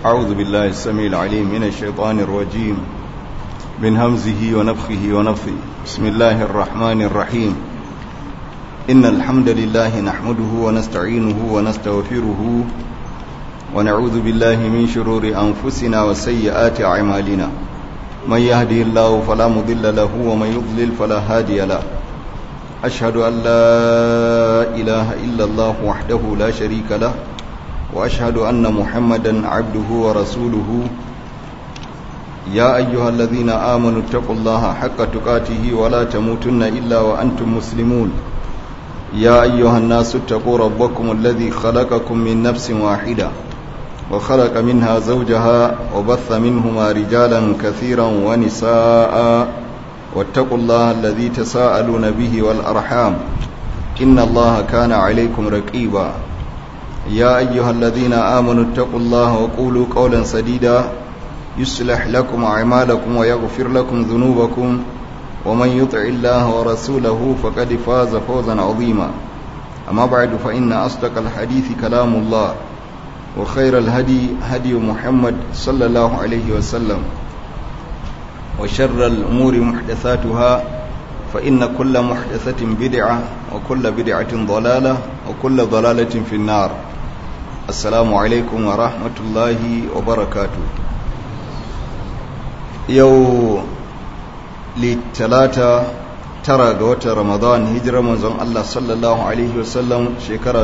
أعوذ بالله السميع العليم من الشيطان الرجيم من همزه ونفخه ونفثه بسم الله الرحمن الرحيم إن الحمد لله نحمده ونستعينه ونستغفره ونعوذ بالله من شرور أنفسنا وسيئات أعمالنا من يهدي الله فلا مضل له ومن يضلل فلا هادي له أشهد أن لا إله إلا الله وحده لا شريك له وأشهد أن محمدا عبده ورسوله يا أيها الذين آمنوا اتقوا الله حق تقاته ولا تموتن إلا وأنتم مسلمون يا أيها الناس اتقوا ربكم الذي خلقكم من نفس واحدة وخلق منها زوجها وبث منهما رجالا كثيرا ونساء واتقوا الله الذي تساءلون به والأرحام إن الله كان عليكم رقيبا يا أيها الذين آمنوا اتقوا الله وقولوا قولا سديدا يصلح لكم أعمالكم ويغفر لكم ذنوبكم ومن يطع الله ورسوله فقد فاز فوزا عظيما أما بعد فإن أصدق الحديث كلام الله وخير الهدي هدي محمد صلى الله عليه وسلم وشر الأمور محدثاتها فإن كل محدثة بدعة وكل بدعة ضلالة وكل ضلالة في النار السلام عليكم ورحمة الله وبركاته يو للتلاتة tara ga watan ramadan hijirar manzon Allah sallallahu alaihi wasallam shekara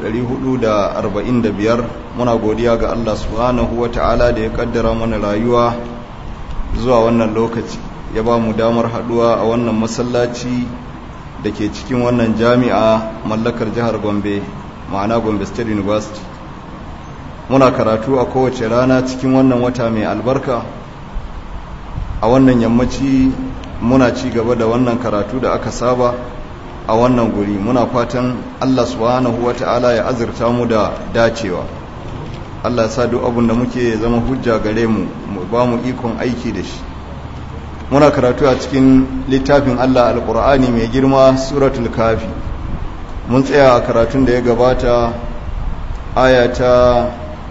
1445 muna godiya ga Allah subhanahu wata'ala da ya kaddara mana rayuwa zuwa wannan lokaci ya ba mu damar haduwa a wannan masallaci da ke cikin wannan jami'a mallakar jihar Gombe ma'ana Gombe State University muna karatu a kowace rana cikin wannan wata mai albarka a wannan yammaci muna ci gaba da wannan karatu da aka saba a wannan guri muna fatan Allah subhanahu wata'ala ya azurta mu da dacewa Allah ya sa duk abin da muke zama hujja gare mu mu ba mu ikon aiki da shi muna karatu a cikin littafin Allah alqur'ani mai girma suratul kafi mun tsaya a karatun da ya gabata aya ta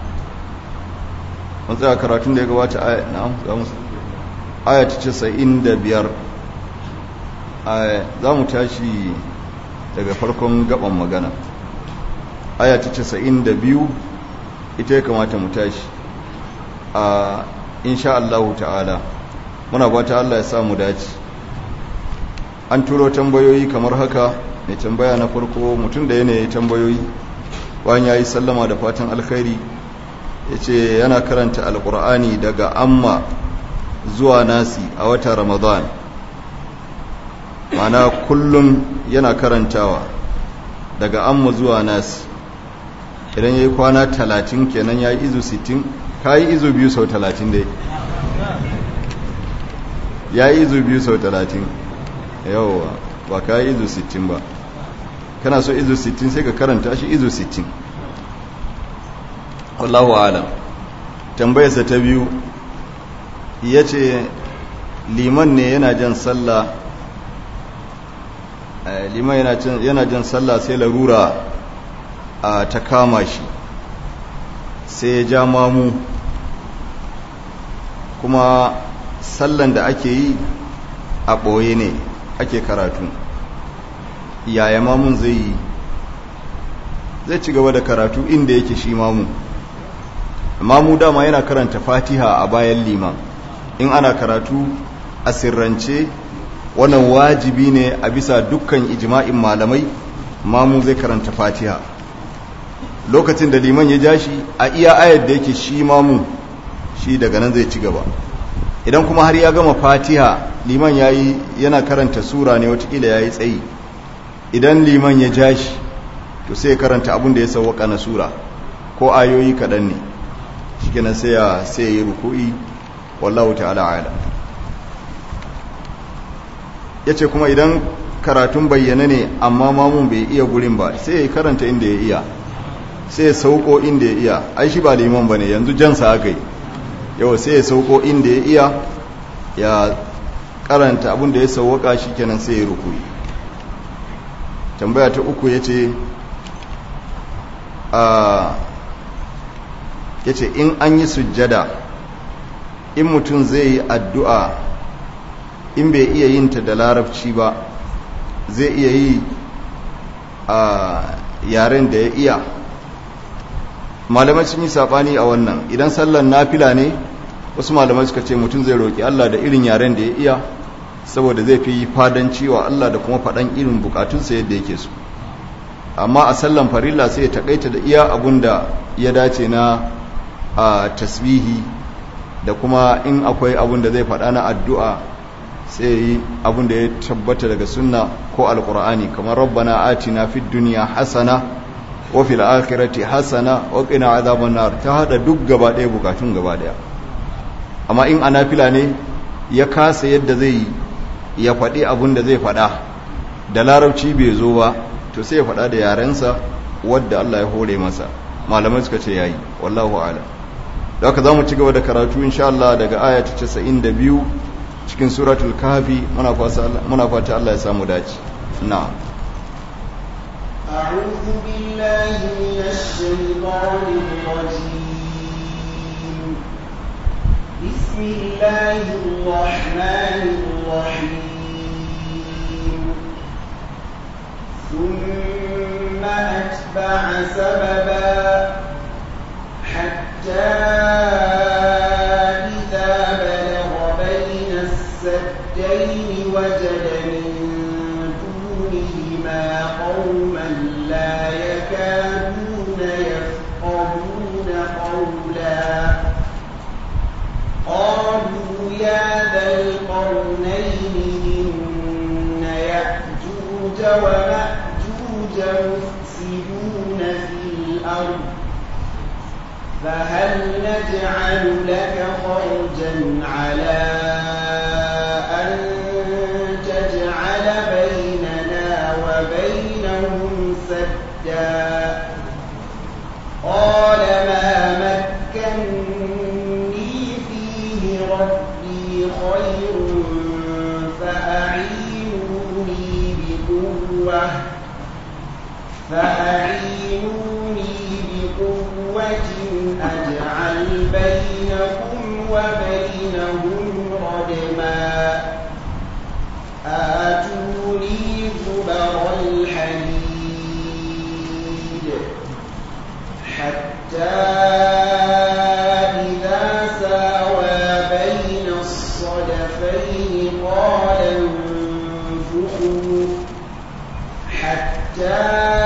mun tsaya karatun da ya gabata aya na'am za mu aya ta casa'in da biyar za mu tashi daga farkon gaban magana aya ta casa'in da biyu ita ya kamata mu tashi a insha Allah ta'ala muna bata Allah ya samu dace an turo tambayoyi kamar haka mai tambaya na farko mutum da yanayi tambayoyi bayan ya yi sallama da fatan alkhairi ya ce yana karanta alkur'ani daga amma zuwa nasi a watan ramadan mana kullum yana karantawa daga amma zuwa nasi idan ya yi kwana talatin kenan ya yi izu sittin ka yi izu biyu sau talatin dai ya yi izu biyu sau talatin yawwa ba ka yi izu sittin ba kana so izu sittin sai ka karanta shi izu sittin wallahu alam tambayarsa ta biyu ya ce liman ne yana jan sallah liman yana jan sallah sai larura a ta kama shi sai ya ja mamu kuma sallan da ake yi a ɓoye ne ake karatu yaya mamun zai yi zai ci gaba da karatu inda yake shi mamu mamu dama yana karanta fatiha a bayan liman in ana karatu a sirrance wannan wajibi ne a bisa dukkan ijma'in malamai mamu zai karanta fatiha lokacin da liman ya ja shi a iya ayar da yake shi mamu shi daga nan zai ci gaba idan kuma har ya gama fatiha liman ya yi yana karanta sura ne watakila ya yi tsayi idan liman ya ja shi to sai ya karanta abin da ya sauwaka na sura ko ayoyi kaɗan ne shi kenan sai ya yi ruku'i wallahu ta'ala ala ya ce kuma idan karatun bayyana ne amma mamun bai iya gurin ba sai ya karanta inda ya iya sai ya sauko inda ya iya ai shi ba liman ba ne yanzu jansa aka yi yau sai ya sauko inda ya iya ya karanta abin da ya sauwaka shi kenan sai ya rukui tambaya ta uku ya ce a ya ce in an yi sujjada in mutum zai yi addu'a in bai iya yin ta da larabci ba zai iya yi a yaren da ya iya malamai sun yi saɓani a wannan idan sallan nafila ne wasu malamai suka ce mutum zai roƙi Allah da irin yaren da ya iya saboda zai fi fadanci wa Allah da kuma faɗan irin bukatunsa yadda yake so amma a sallan farilla sai ya takaita da iya abun da ya dace na a tasbihi da kuma in akwai abun da zai faɗa na addu'a sai yi abun da ya tabbata daga sunna ko alkur'ani kamar rabbana atina fid dunya hasana wa fil akhirati hasana wa qina azaban nar ta hada duk gaba ɗaya bukatun gaba ɗaya amma in anafila ne ya kasa yadda zai ya faɗi abun da zai faɗa da larabci bai zo ba to sai ya faɗa da yarensa wadda Allah ya hore masa malamai suka ce yayi wallahu a'lam da haka zamu ci gaba da karatu insha Allah daga aya ta 92 cikin suratul kahfi muna fata Allah muna fata Allah ya samu dace na'am أعوذ بالله من الشيطان الرجيم بسم الله الرحمن الرحيم ثم أتبع سببا حتى إذا بلغ بين السدين وجد من دونهما قوما لا يكادون يفقهون قولا قالوا يا ذا القرنين إن يأجوج ومأجوج مفسدون في الأرض فهل نجعل لك خرجا على أن تجعل بيننا وبينهم سدا قال ما مكني فيه ربي خير فأعينوني بقوة فأعينوني بقوة أجعل بينكم وبينهم ردما آتوني زبر الحديد حتى إذا ساوى بين الصدفين قال انفخوا حتى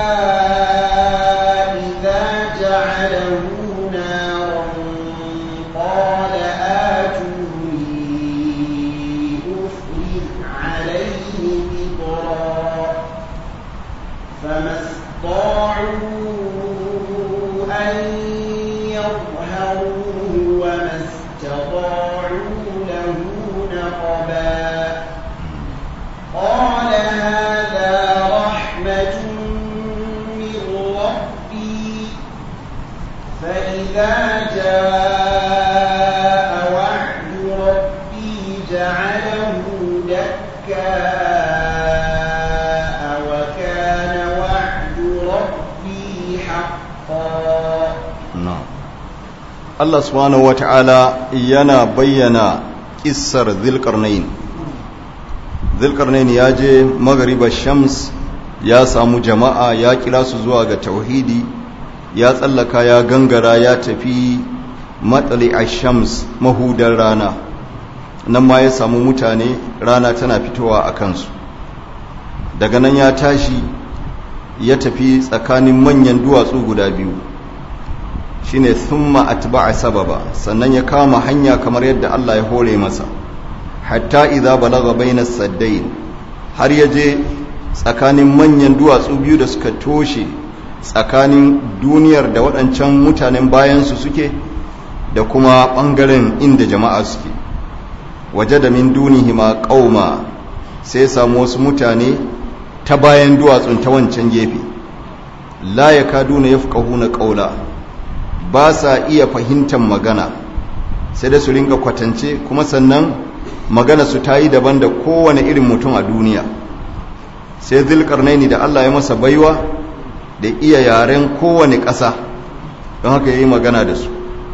إذا جعله نارا قال آتوني أفرغ عليه قطرا فما استطاعوا أن يظهروه وما استطاعوا له نقبا قال هذا رحمة من ربي فإذا جاء وعد ربي جعله دكاء وكان وعد ربي حقا na'am Allah subhanahu wata'ala yana bayyana kissar Dhulqarnain Dhulqarnain ya je magariba Shams ya samu jama'a ya kira su zuwa ga tauhidi ya tsallaka ya gangara ya tafi matsali shams mahudar rana nan ma ya samu mutane rana tana fitowa a kansu daga nan ya tashi ya tafi tsakanin manyan duwatsu guda biyu shine thumma atba'a sababa sannan ya kama hanya kamar yadda Allah ya hore masa hatta idza balagha bainas saddain har ya je tsakanin manyan duwatsu biyu da suka toshe tsakanin duniyar da waɗancan mutanen bayansu suke da kuma ɓangaren inda jama'a suke waje da min dunihima ƙauma sai samu wasu mutane ta bayan duwatsun ta wancan gefe la ya kaduna ya na ƙaula ba sa iya fahimtar magana sai da su ringa kwatance kuma sannan magana su ta yi daban da kowane irin mutum a duniya sai zulkarnaini da Allah ya masa baiwa da iya yaren kowane ƙasa don haka ya yi magana da su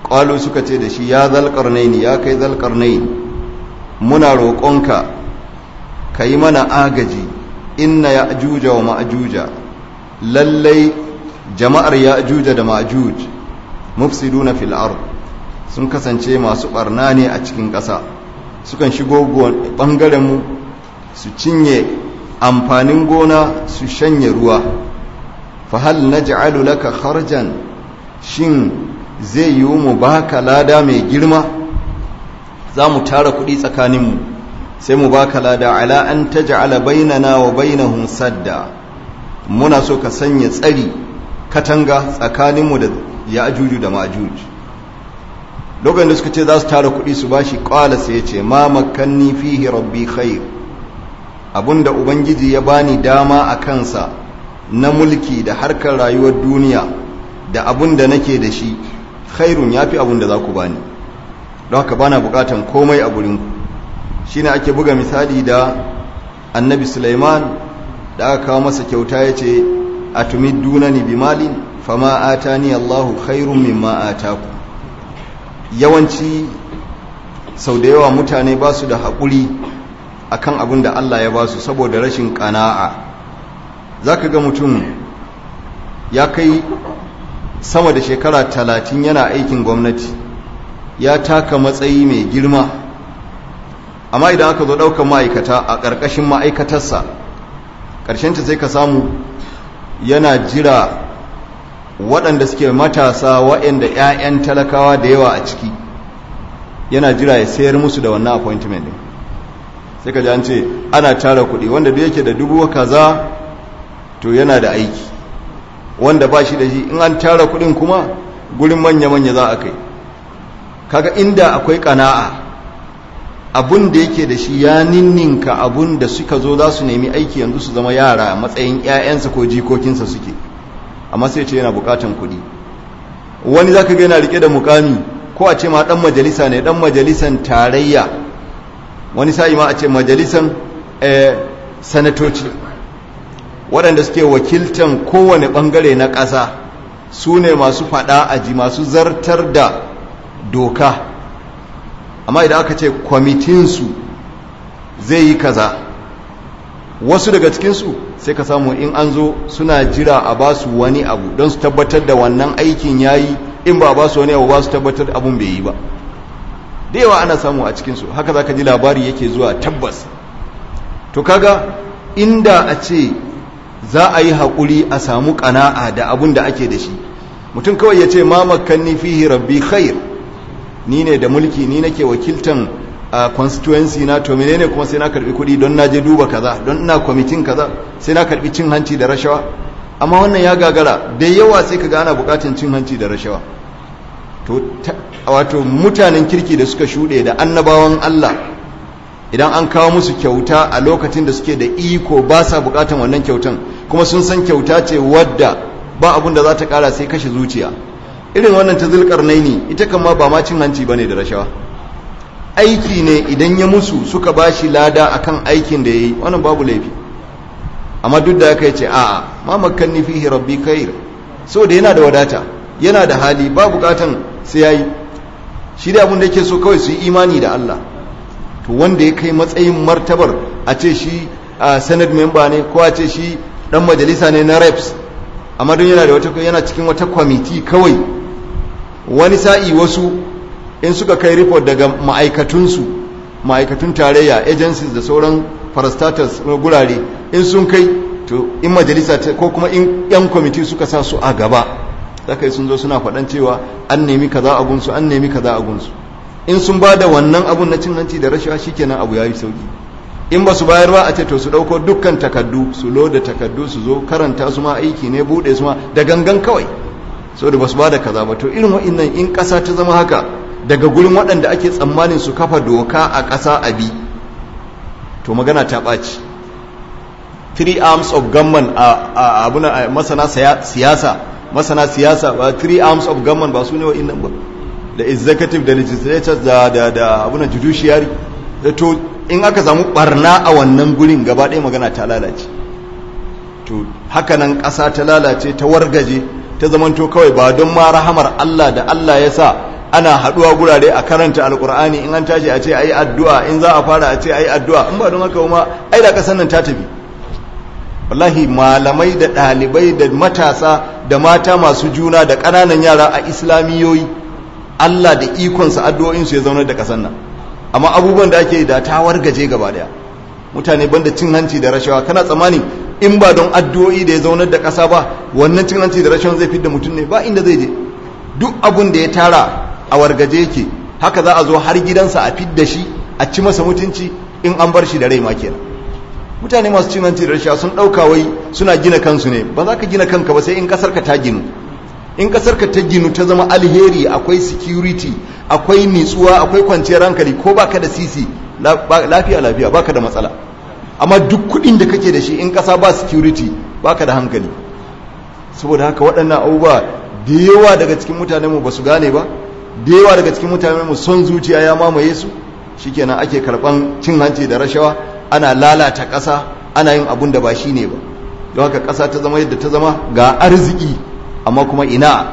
qalu suka ce da shi ya zal qarnaini ya kai zal qarnaini muna roƙonka kai mana agaji inna ya'juja wa ma'juja lallai jama'ar ya'juja da ma'juj mufsiduna fil ard sun kasance masu barna ne a cikin ƙasa sukan shigo bangaren mu su cinye amfanin gona su shanye ruwa fa hal naj'alu laka kharjan shin zai yi mu baka lada mai girma za mu tara kuɗi tsakaninmu sai mu baka lada ala an taj'ala bainana wa bainahum sadda muna so ka sanya tsari katanga tsakaninmu da ya'juju da ma'juj lokacin da suka ce za su tara kuɗi su bashi qala sai ya ce ma makanni fihi rabbi khair abinda ubangiji ya bani dama a kansa na mulki da harkar rayuwar duniya da abin da nake da shi khairun ya fi abin da za ku bani don haka bana bukatan komai a gurinku shi ne ake buga misali da annabi suleiman da aka kawo masa kyauta ya ce a tumid dunani bi malin fama atani allahu khairun mimma ataku yawanci sau da yawa mutane ba su da haƙuri akan abin da allah ya ba su saboda rashin ƙana'a za ka ga mutum ya kai sama da shekara talatin yana aikin gwamnati ya taka matsayi mai girma amma idan aka zo ɗaukar ma'aikata a ƙarƙashin ma'aikatarsa ƙarshenta sai ka samu yana jira waɗanda suke matasa waɗanda 'ya'yan talakawa da yawa a ciki yana jira ya sayar musu da wannan appointment ɗin sai ka ji an ce ana tara kuɗi wanda da yake da dubu kaza to yana da aiki wanda ba shi da shi in an tara kudin kuma gurin manya-manya za a kai kaga inda akwai kana'a abun da yake da shi ya ninninka abun da suka zo za su nemi aiki yanzu su zama yara a matsayin 'ya'yansa ko jikokinsa suke amma sai ce yana bukatan kudi wani za ka ga yana rike da mukami ko a ce ma dan majalisa ne dan majalisan tarayya wani sa'i ma a ce majalisan sanatoci waɗanda suke wakiltan kowane ɓangare na ƙasa su ne masu faɗa aji masu zartar da doka amma idan aka ce kwamitinsu zai yi kaza wasu daga cikinsu sai ka samu in an zo suna jira a ba su wani abu don su tabbatar da wannan aikin ya yi in ba ba su wani abu ba su tabbatar abun bai yi ba da yawa ana samu a cikinsu haka za ka ji labari yake zuwa tabbas to kaga inda a ce za a yi haƙuri a samu ƙana'a da abun da ake da shi mutum kawai ya ce ma makanni fihi rabbi khair ni ne da mulki ni nake wakiltan a constituency na to menene kuma sai na karbi kuɗi don na je duba kaza don ina kwamitin kaza sai na karbi cin hanci da rashawa amma wannan ya gagara da yawa sai ka ana bukatun cin hanci da rashawa to wato mutanen kirki da suka shuɗe da annabawan Allah idan an kawo musu kyauta a lokacin da suke da iko ba sa bukatan wannan kyautan kuma sun san kyauta ce wadda ba abun da za ta kara sai kashe zuciya irin wannan ta zulkarnaini ita kan ma ba ma cin hanci bane da rashawa aiki ne idan ya musu suka bashi lada akan aikin da yayi wannan babu laifi amma duk da haka yace a'a ma makanni fihi rabbi khair so da yana da wadata yana da hali ba bukatan sai yayi shi da abun da yake so kawai su yi imani da Allah to wanda ya kai matsayin martabar a ce shi a senate member ne ko a ce shi dan majalisa ne na reps amma don yana da wata yana cikin wata kwamiti kawai wani sa'i wasu in suka kai report daga ma'aikatunsu ma'aikatun tarayya agencies da sauran parastatals na gurare in sun kai to in majalisa ko kuma in yan kwamiti suka sa su a gaba zaka yi sun zo suna faɗan cewa an nemi kaza a gunsu an nemi kaza a gunsu in sun ba da wannan abun na cin hanci da rashawa shikenan abu yayi sauki in ba su bayar ba a ce to su dauko dukkan takaddu su loda takaddu su zo karanta su ma aiki ne bude su ma da gangan kawai so da ba su ba da kaza ba to irin wa'annan in ƙasa ta zama haka daga gurin waɗanda ake tsammanin su kafa doka a ƙasa a bi to magana ta ɓaci three arms of government a abuna masana siyasa masana siyasa ba three arms of government ba su ne wa'annan ba da executive da legislature da da da abunan judiciary da to in aka samu barna a wannan gurin gaba ɗaya magana ta lalace to hakanan ƙasa ta lalace ta wargaje ta zamanto kawai ba don ma rahamar Allah da Allah ya sa ana haduwa gurare a karanta alkur'ani in an tashi a ce ayi addu'a in za a fara a ce ayi addu'a in ba don haka kuma ai da kasan nan ta tafi wallahi malamai da ɗalibai da matasa da mata masu juna da ƙananan yara a islamiyoyi Allah da ikonsa addu'o'insu ya zaunar da kasan nan amma abubuwan da ake da ta wargaje gaba daya mutane banda cin hanci da rashawa kana tsammani in ba don addu'o'i da ya zaunar da ƙasa ba wannan cin hanci da rashawa zai fidda mutum ne ba inda zai je duk abun da ya tara a wargaje yake haka za a zo har gidansa a fidda shi a ci masa mutunci in an bar shi da rai ma kenan mutane masu cin hanci da rashawa sun ɗauka wai suna gina kansu ne ba za ka gina kanka ba sai in ƙasar ka ta ginu in ƙasar ka ta ginu ta zama alheri akwai security akwai nitsuwa akwai kwanciyar hankali ko baka da sisi lafiya lafiya baka da matsala amma duk kudin da kake da shi in kasa ba security baka da hankali saboda haka waɗannan abubuwa da yawa daga cikin mutanen mu basu gane ba da yawa daga cikin mutanen mu son zuciya ya mamaye su shikenan ake karban cin hanci da rashawa ana lalata ƙasa ana yin abun da ba shi ne ba don haka ƙasa ta zama yadda ta zama ga arziki amma kuma ina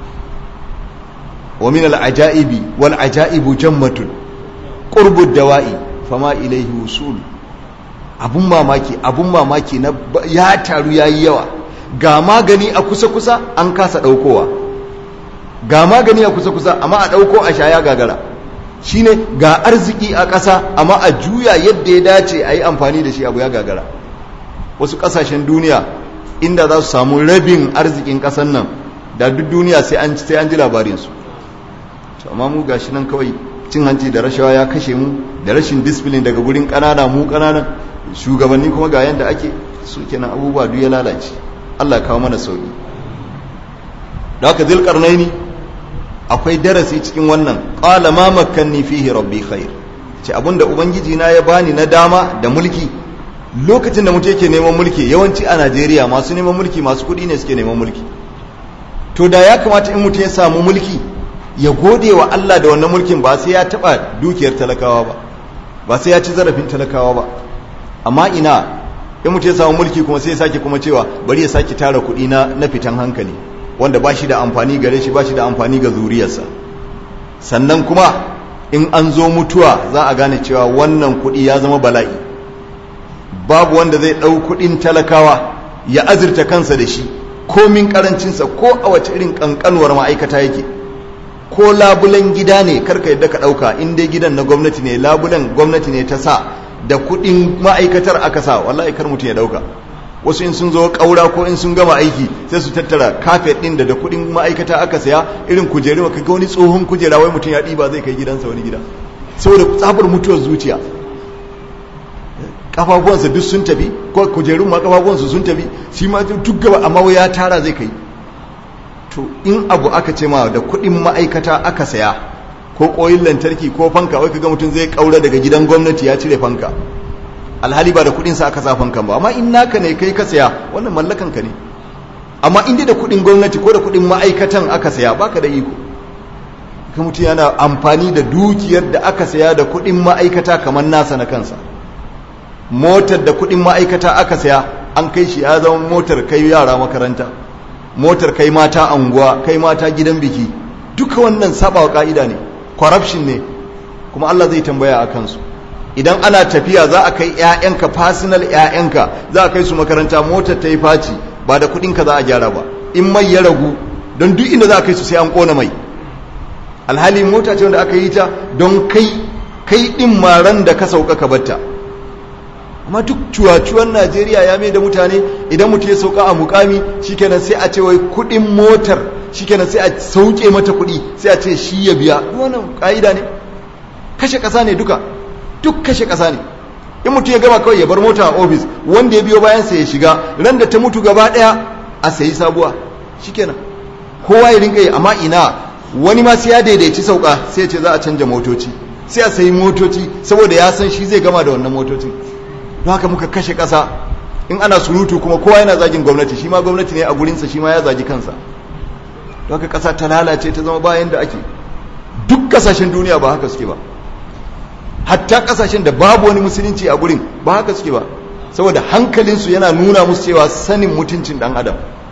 wa min al-ajaibi wal ajaibu jammatun qurbu dawa'i fama ilaihi wusul abun mamaki abun mamaki na ya taru yayi yawa ga magani a kusa kusa an kasa daukowa ga magani a kusa kusa amma a dauko a shaya gagara shine ga arziki a ƙasa amma a juya yadda ya dace a yi amfani da shi abu ya gagara wasu ƙasashen duniya inda za su samu rabin arzikin ƙasan nan da duk duniya sai an sai an ji labarinsu to amma mu gashi nan kawai cin hanci da rashawa ya kashe mu da rashin discipline daga gurin ƙanana mu ƙananan shugabanni kuma ga yanda ake su kenan abubuwa duk ya lalace Allah ya kawo mana sauki da haka zilqarnaini akwai darasi cikin wannan qala ma makkanni fihi rabbi khair ce abinda ubangiji na ya bani na dama da mulki lokacin da mutum yake neman mulki yawanci a Najeriya masu neman mulki masu kuɗi ne suke neman mulki to da ya kamata in mutum ya samu mulki ya gode wa Allah da wannan mulkin ba sai ya taba dukiyar talakawa ba ba sai ya ci zarafin talakawa ba amma ina in mutum ya samu mulki kuma sai ya sake kuma cewa bari ya sake tara kuɗi na na fitan hankali wanda ba shi da amfani gare shi ba shi da amfani ga zuriyarsa sannan kuma in an zo mutuwa za a gane cewa wannan kuɗi ya zama bala'i babu wanda zai ɗau kuɗin talakawa ya azurta kansa da shi komin karancinsa ko a wace irin ƙanƙanuwar ma'aikata yake ko labulen gida ne karka yadda ka ɗauka in dai gidan na gwamnati ne labulen gwamnati ne ta sa da kuɗin ma'aikatar aka sa wallahi kar mutum ya ɗauka wasu in sun zo ƙaura ko in sun gama aiki sai su tattara kafet ɗin da da kuɗin ma'aikata aka saya irin kujeru ka ga wani tsohon kujera wai mutum ya ɗiba zai kai gidansa wani gida saboda tsabar mutuwar zuciya kafafuwansa duk sun tafi ko kujerun ma kafafuwansa sun tafi shi ma duk gaba amma ya tara zai kai to in abu aka ce ma da kuɗin ma'aikata aka saya ko koyin lantarki ko fanka wai kaga mutum zai kaura daga gidan gwamnati ya cire fanka alhali ba da kuɗin sa aka sa fankan ba amma in naka ne kai ka saya wannan mallakan ka ne amma in dai da kuɗin gwamnati ko da kuɗin ma'aikatan aka saya baka da iko ka mutum yana amfani da dukiyar da aka saya da kuɗin ma'aikata kamar nasa na kansa motar da kuɗin ma'aikata aka saya an kai shi ya zama motar kai yara makaranta motar kai mata anguwa kai mata gidan biki duka wannan sabawa ka'ida ne corruption ne kuma Allah zai tambaya a kansu idan ana tafiya za a kai ƴaƴanka personal ƴaƴanka za a kai su makaranta motar ta yi faci ba da kuɗinka za a gyara ba in mai ya ragu don duk inda za a kai su sai an ƙona mai alhali mota ce wanda aka yi ta don kai kai ɗin maran da ka sauka ka batta amma duk cuwacuwan najeriya ya mai da mutane idan mutum ya sauka a mukami shikenan sai a ce wai kudin motar shikenan sai a sauke mata kudi sai a ce shi ya biya wannan ka'ida ne kashe kasa ne duka duk kashe kasa ne in mutum ya gama kawai ya bar mota a ofis wanda ya biyo bayan sa ya shiga ran da ta mutu gaba daya a sayi sabuwa shikenan kowa ya rinka yi amma ina wani ma sai ya daidaici sauka sai ya ce za a canja motoci sai a sayi motoci saboda ya san shi zai gama da wannan motocin don haka muka kashe ƙasa in ana surutu kuma kowa yana zagin gwamnati shi ma gwamnati ne a gurinsa shi ma ya zagi kansa don haka ƙasa ta lalace ta zama bayan da ake duk ƙasashen duniya ba haka suke ba hatta ƙasashen da babu wani musulunci a gurin ba haka suke ba saboda hankalinsu yana nuna musu cewa sanin mutuncin ɗan adam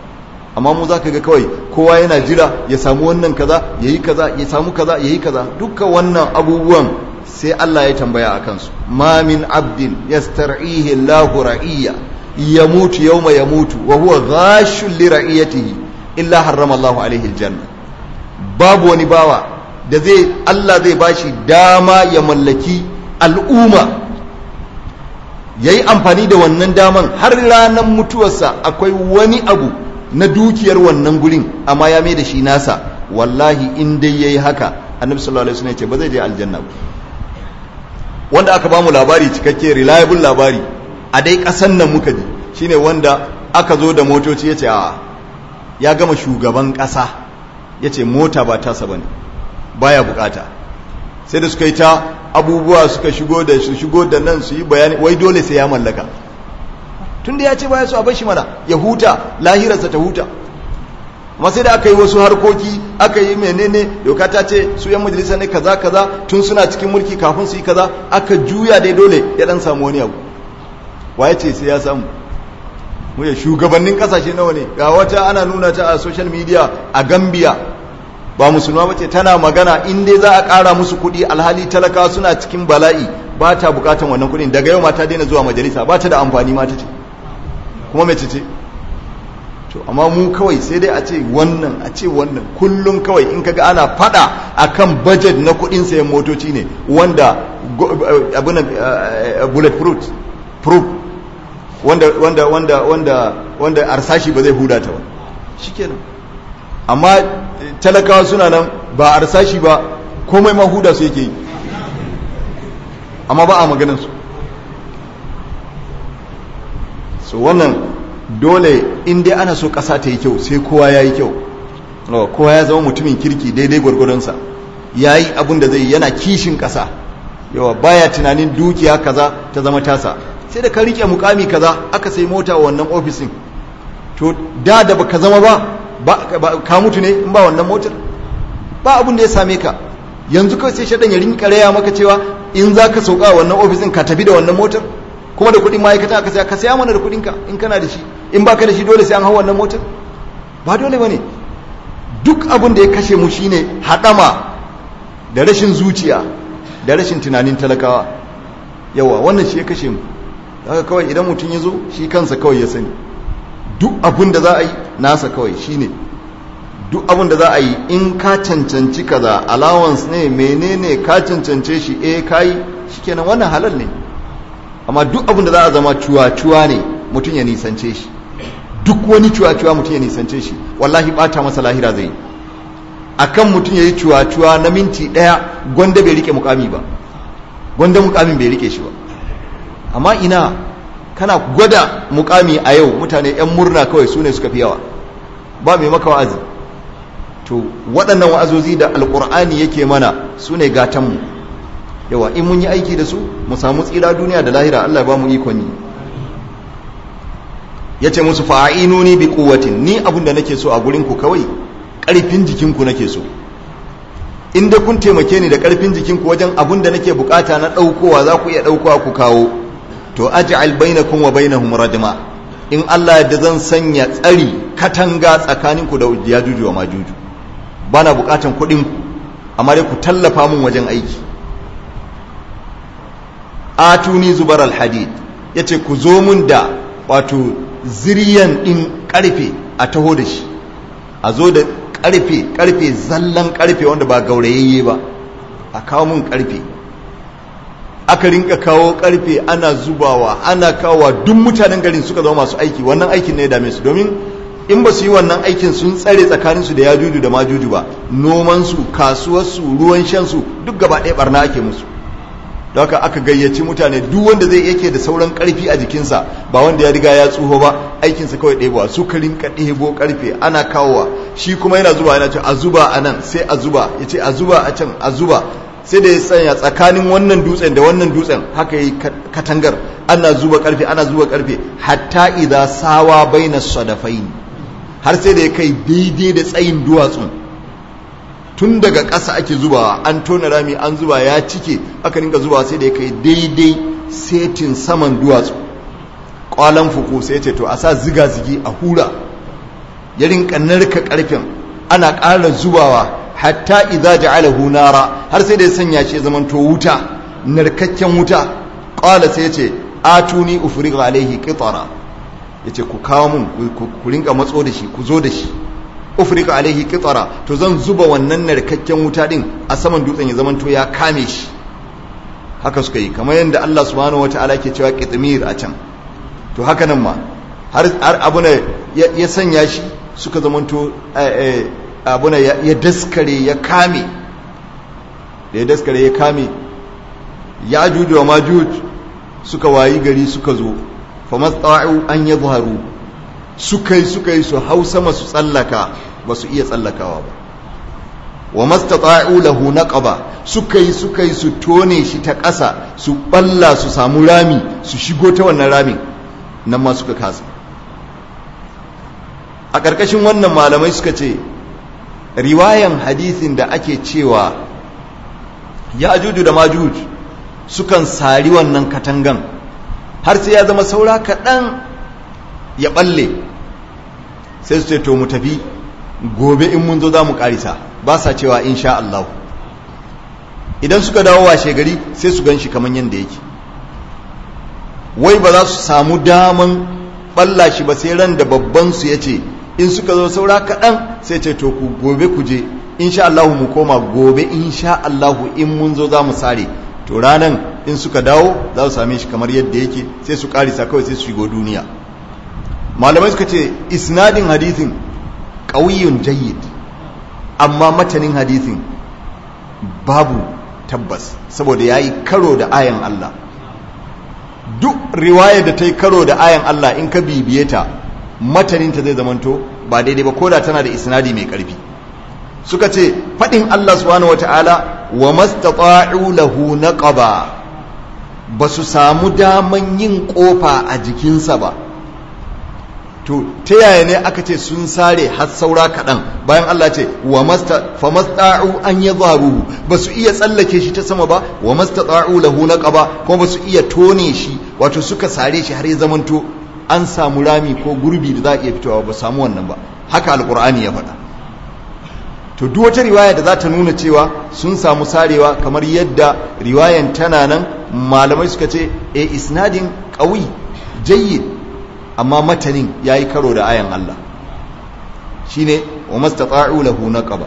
amma mu za ka ga kawai kowa yana jira ya samu wannan kaza ya yi kaza ya samu kaza ya yi kaza dukkan wannan abubuwan sai Allah ya tambaya a kansu ma min abdin yastar'ihi Allahu ra'iyya yamutu yawma yamutu wa huwa ghashun li ra'iyatihi illa harrama Allahu alaihi aljanna babu wani bawa da zai Allah zai bashi dama ya mallaki al'umma yayi amfani da wannan daman har ranar mutuwarsa akwai wani abu na dukiyar wannan gurin amma ya mai da shi nasa wallahi in dai yayi haka annabi sallallahu alaihi wasallam ya ce ba zai je aljanna ba wanda aka bamu labari cikakke reliable labari a dai kasan nan muka ji shine wanda aka zo da motoci yace a ya gama shugaban kasa yace mota ba tasa bane baya bukata sai da suka yi ta abubuwa suka shigo da su shigo da nan su yi bayani wai dole sai ya mallaka tunda ya ce baya so a bar shi mana ya huta lahirarsa ta huta amma sai da aka yi wasu harkoki aka yi menene doka ta ce su yan majalisa ne kaza kaza tun suna cikin mulki kafin su yi kaza aka juya dai dole ya dan samu wani abu waye ce sai ya samu mu ya shugabannin kasashe nawa ne ga wata ana nuna ta a social media a Gambia ba musulma bace tana magana in dai za a ƙara musu kuɗi alhali talakawa suna cikin bala'i ba ta bukatan wannan kuɗin daga yau ma ta daina zuwa majalisa ba ta da amfani ma ta ce kuma mace ce to amma mu kawai sai dai a ce wannan a ce wannan kullum kawai in kaga ana fada akan budget na kudin sayan motoci ne wanda abin bullet proof proof wanda wanda wanda wanda wanda arsashi ba zai huda ta ba shikenan amma talakawa suna nan ba arsashi ba komai ma huda su yake yi amma ba a maganin su so wannan dole in dai ana so ƙasa ta yi kyau sai kowa ya yi kyau kowa ya zama mutumin kirki daidai gwargwadonsa ya yi abin da zai yana kishin ƙasa yawa baya tunanin dukiya kaza ta zama tasa sai da ka rike mukami kaza aka sai mota wa wannan ofisin to da da baka zama ba ka mutu ne in ba wannan motar ba abin da ya same ka yanzu kawai sai shaɗan ya rinka raya maka cewa in za ka sauka wannan ofisin ka tafi da wannan motar kuma da kuɗin ma'aikata aka saya ka saya mana da kuɗinka in kana da shi in baka da shi dole sai an hau wannan motar ba dole bane duk abin da ya kashe mu shine hadama da rashin zuciya da rashin tunanin talakawa yawa wannan shi ya kashe mu haka kawai idan mutum ya zo shi kansa kawai ya sani duk abin da za a yi nasa kawai shine duk abin da za a yi in ka cancanci kaza allowance ne menene ka cancance shi eh kai shikenan wannan halal ne amma duk abin da za a zama cuwa-cuwa ne mutum ya nisance shi duk wani cuwa-cuwa mutum ya nisance shi wallahi bata masa lahira zai akan mutum ya yi cuwa-cuwa na minti ɗaya gwanda bai rike mukami ba gwanda mukamin bai rike shi ba amma ina kana gwada mukami a yau mutane 'yan murna kawai su ne suka fi yawa ba mai maka wa'azi to waɗannan wa'azozi da alƙur'ani yake mana su ne gatanmu yawa in mun yi aiki da su mu samu tsira duniya da lahira Allah ba mu ikon yi yace musu fa'inuni bi quwwatin ni abin da nake so a gurin ku kawai karfin jikin ku nake so in da kun taimake ni da karfin jikin ku wajen abin da nake bukata na daukowa za ku iya daukowa ku kawo to aj'al bainakum wa bainahum rajma in Allah yadda zan sanya tsari katanga tsakanin ku da yajuju wa majuju bana bukatan kuɗin ku amma dai ku tallafa mun wajen aiki atuni zubar alhadid ya ce ku zo mun da wato ziriyan ɗin ƙarfe a taho da shi a zo da ƙarfe ƙarfe zallan ƙarfe wanda ba gaurayayye ba a kawo mun ƙarfe aka rinka kawo ƙarfe ana zubawa ana kawowa duk mutanen garin suka zama masu aiki wannan aikin ne ya dame su domin in ba su yi wannan aikin sun tsare tsakaninsu da yajuju da majuju ba nomansu kasuwarsu ruwan shansu duk gaba ɗaya barna ake musu da haka aka gayyaci mutane duk wanda zai yake da sauran karfi a jikinsa ba wanda ya riga ya tsuho ba aikinsa kawai ɗebowa su ka rinka ɗebo karfe ana kawowa shi kuma yana zuba yana ce a zuba a nan sai a zuba ya ce a zuba a can a zuba sai da ya tsanya tsakanin wannan dutsen da wannan dutsen haka yi katangar ana zuba karfe ana zuba karfe hatta idza sawa baina sadafain har sai da ya kai daidai da tsayin duwatsun tun daga ƙasa ake zubawa an tona rami an zuba ya cike aka rinka zubawa sai da ya kai daidai setin saman duwatsu ƙwalan fuku sai ce to a sa ziga-zigi a hura ya rinka narka karfin ana ƙara zubawa hatta idza ja'alahu nara har sai da ya sanya shi zaman to wuta narkakken wuta qala sai yace atuni ufriq alaihi qitara yace ku kawo mun ku rinka matso da shi ku zo da shi ufriq alaihi qitara to zan zuba wannan narkakken wuta din a saman dutsen ya zaman to ya kame shi haka suka yi kamar yadda Allah subhanahu wataala ke cewa qitmir a can to haka nan ma har abuna ya sanya shi suka zamanto abuna ya daskare ya kame da ya daskare ya kame ya juju wa majuj suka wayi gari suka zo fa masta'u an yadhharu suka yi suka yi su hau sama su tsallaka ba su iya tsallakawa ba wa mastata'u lahu naqaba suka yi suka yi su tone shi ta ƙasa su balla su samu rami su shigo ta wannan ramin nan ma suka kasa a ƙarƙashin wannan malamai suka ce riwayan hadisin da ake cewa ya ajuju da majuj sukan sari wannan katangan har sai ya zama saura kaɗan ya ɓalle sai su ce to mu tafi gobe in mun zo za mu ƙarisa ba sa cewa insha Allah idan suka dawo washe gari sai su gan shi kamar yadda yake wai ba za su samu daman ɓalla shi ba sai ran da babban su ya ce in suka zo saura kaɗan sai ce to ku gobe ku je insha Allah mu koma gobe insha Allah in mun zo za mu sare to ranan in suka dawo za su same shi kamar yadda yake sai su karisa kawai sai su shigo duniya malamai suka ce isnadin hadithin ƙauyun jayyid amma matanin hadithin babu tabbas saboda ya yi karo da ayan Allah duk riwaya da ta yi karo da ayan Allah in ka bibiye ta mataninta zai zamanto ba daidai ba koda tana da isnadi mai karfi suka ce faɗin Allah subhanahu wata'ala wa mastata'u lahu naqaba ba su samu daman yin kofa a jikinsa ba to ta yaya ne aka ce sun sare har saura kaɗan bayan Allah ce wa fa masta'u an yadharu ba su iya tsallake shi ta sama ba wa mastata'u lahu naqaba kuma ba su iya tone shi wato suka sare shi har ya zamanto an samu rami ko gurbi da za a iya fitowa ba samu wannan ba haka alkur'ani ya faɗa to duk wata riwaya da za ta nuna cewa sun samu sarewa kamar yadda riwayan tana nan malamai suka ce e isnadin ƙawi jayyid amma matanin ya yi karo da ayan Allah shine wa mastata'u lahu naqaba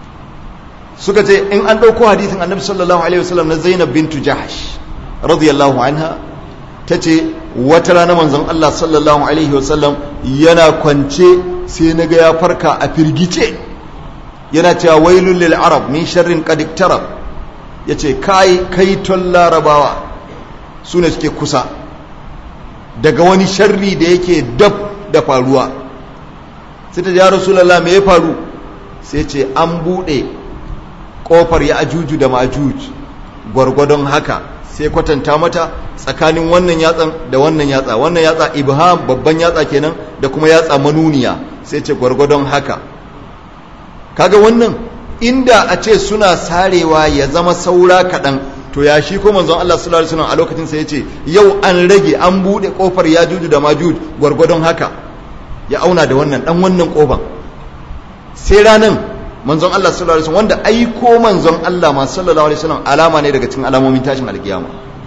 suka ce in an ɗauko hadisin annabi sallallahu alaihi wasallam na Zainab bintu Jahash radiyallahu anha tace wata rana manzon Allah sallallahu alaihi wasallam yana kwance sai naga ya farka a firgice yana cewa wailul lil arab min sharrin qad iktarab yace kai kai ton larabawa sune suke kusa daga wani sharri da yake dab da faruwa sai ta ya rasulullah me ya faru sai ce an bude kofar ya ajuju da majuj gwargwadon haka sai kwatanta mata tsakanin wannan yatsan da wannan yatsa wannan yatsa ibham babban yatsa kenan da kuma yatsa manuniya sai ce gwargwadon haka kaga wannan inda a ce suna sarewa ya zama saura kaɗan to ya shi ko manzon Allah sallallahu alaihi wasallam a lokacin sa yace yau an rage an bude kofar yajuju da majuj gwargwadon haka ya auna da wannan dan wannan kofar sai ranan manzon Allah sallallahu alaihi wasallam wanda aiko manzon Allah ma sallallahu alaihi wasallam alama ne daga cikin alamomin tashin alkiyama